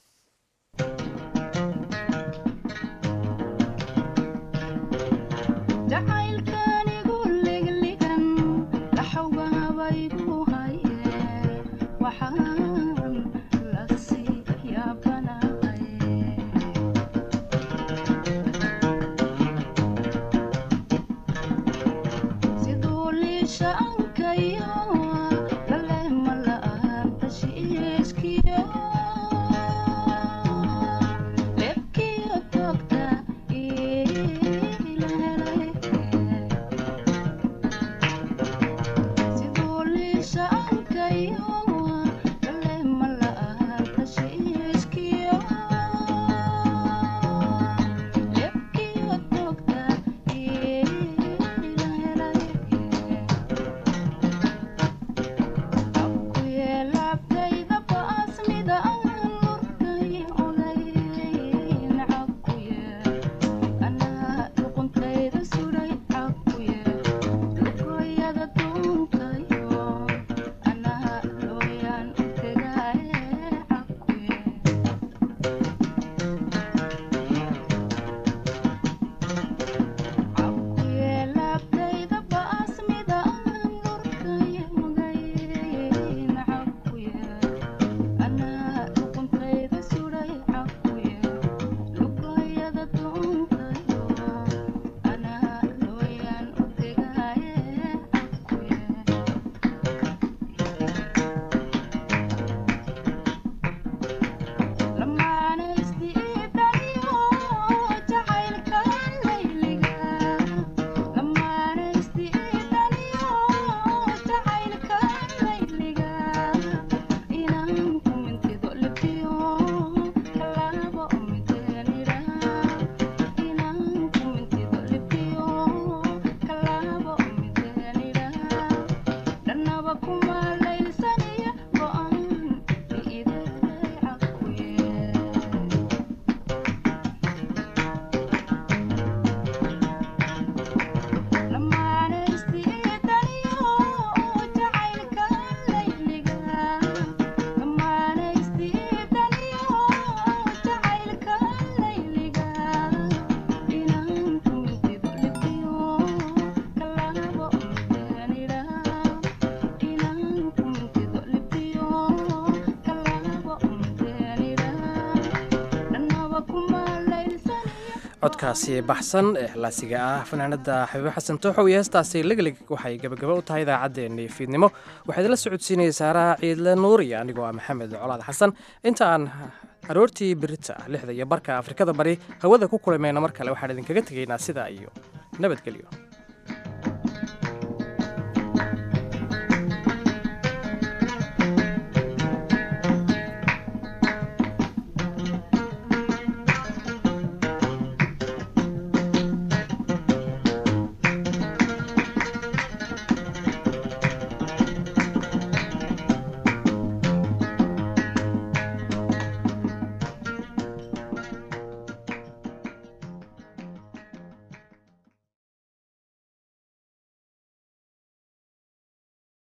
codkaasi baxsan ee laasiga ah fanaanada xabiibo xasan tooxow iyo heestaasi leglig waxay gebagaba u tahay idaacaddeenii fiidnimo waxaa idinla socodsiinayay saaraha ciidle nuur iyo anigoo ah maxamed colaad xasan inta aan aroortii birita lixda iyo barka afrikada bari hawada ku kulaymayna mar kale waxaan idinkaga tegaynaa sidaa iyo nabadgelyo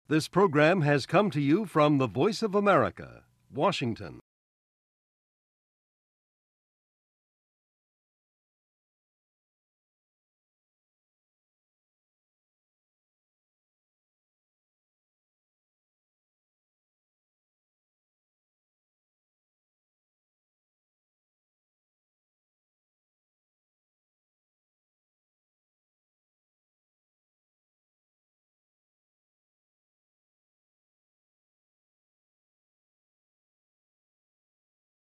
This program has come to you from the Voice of America, Washington.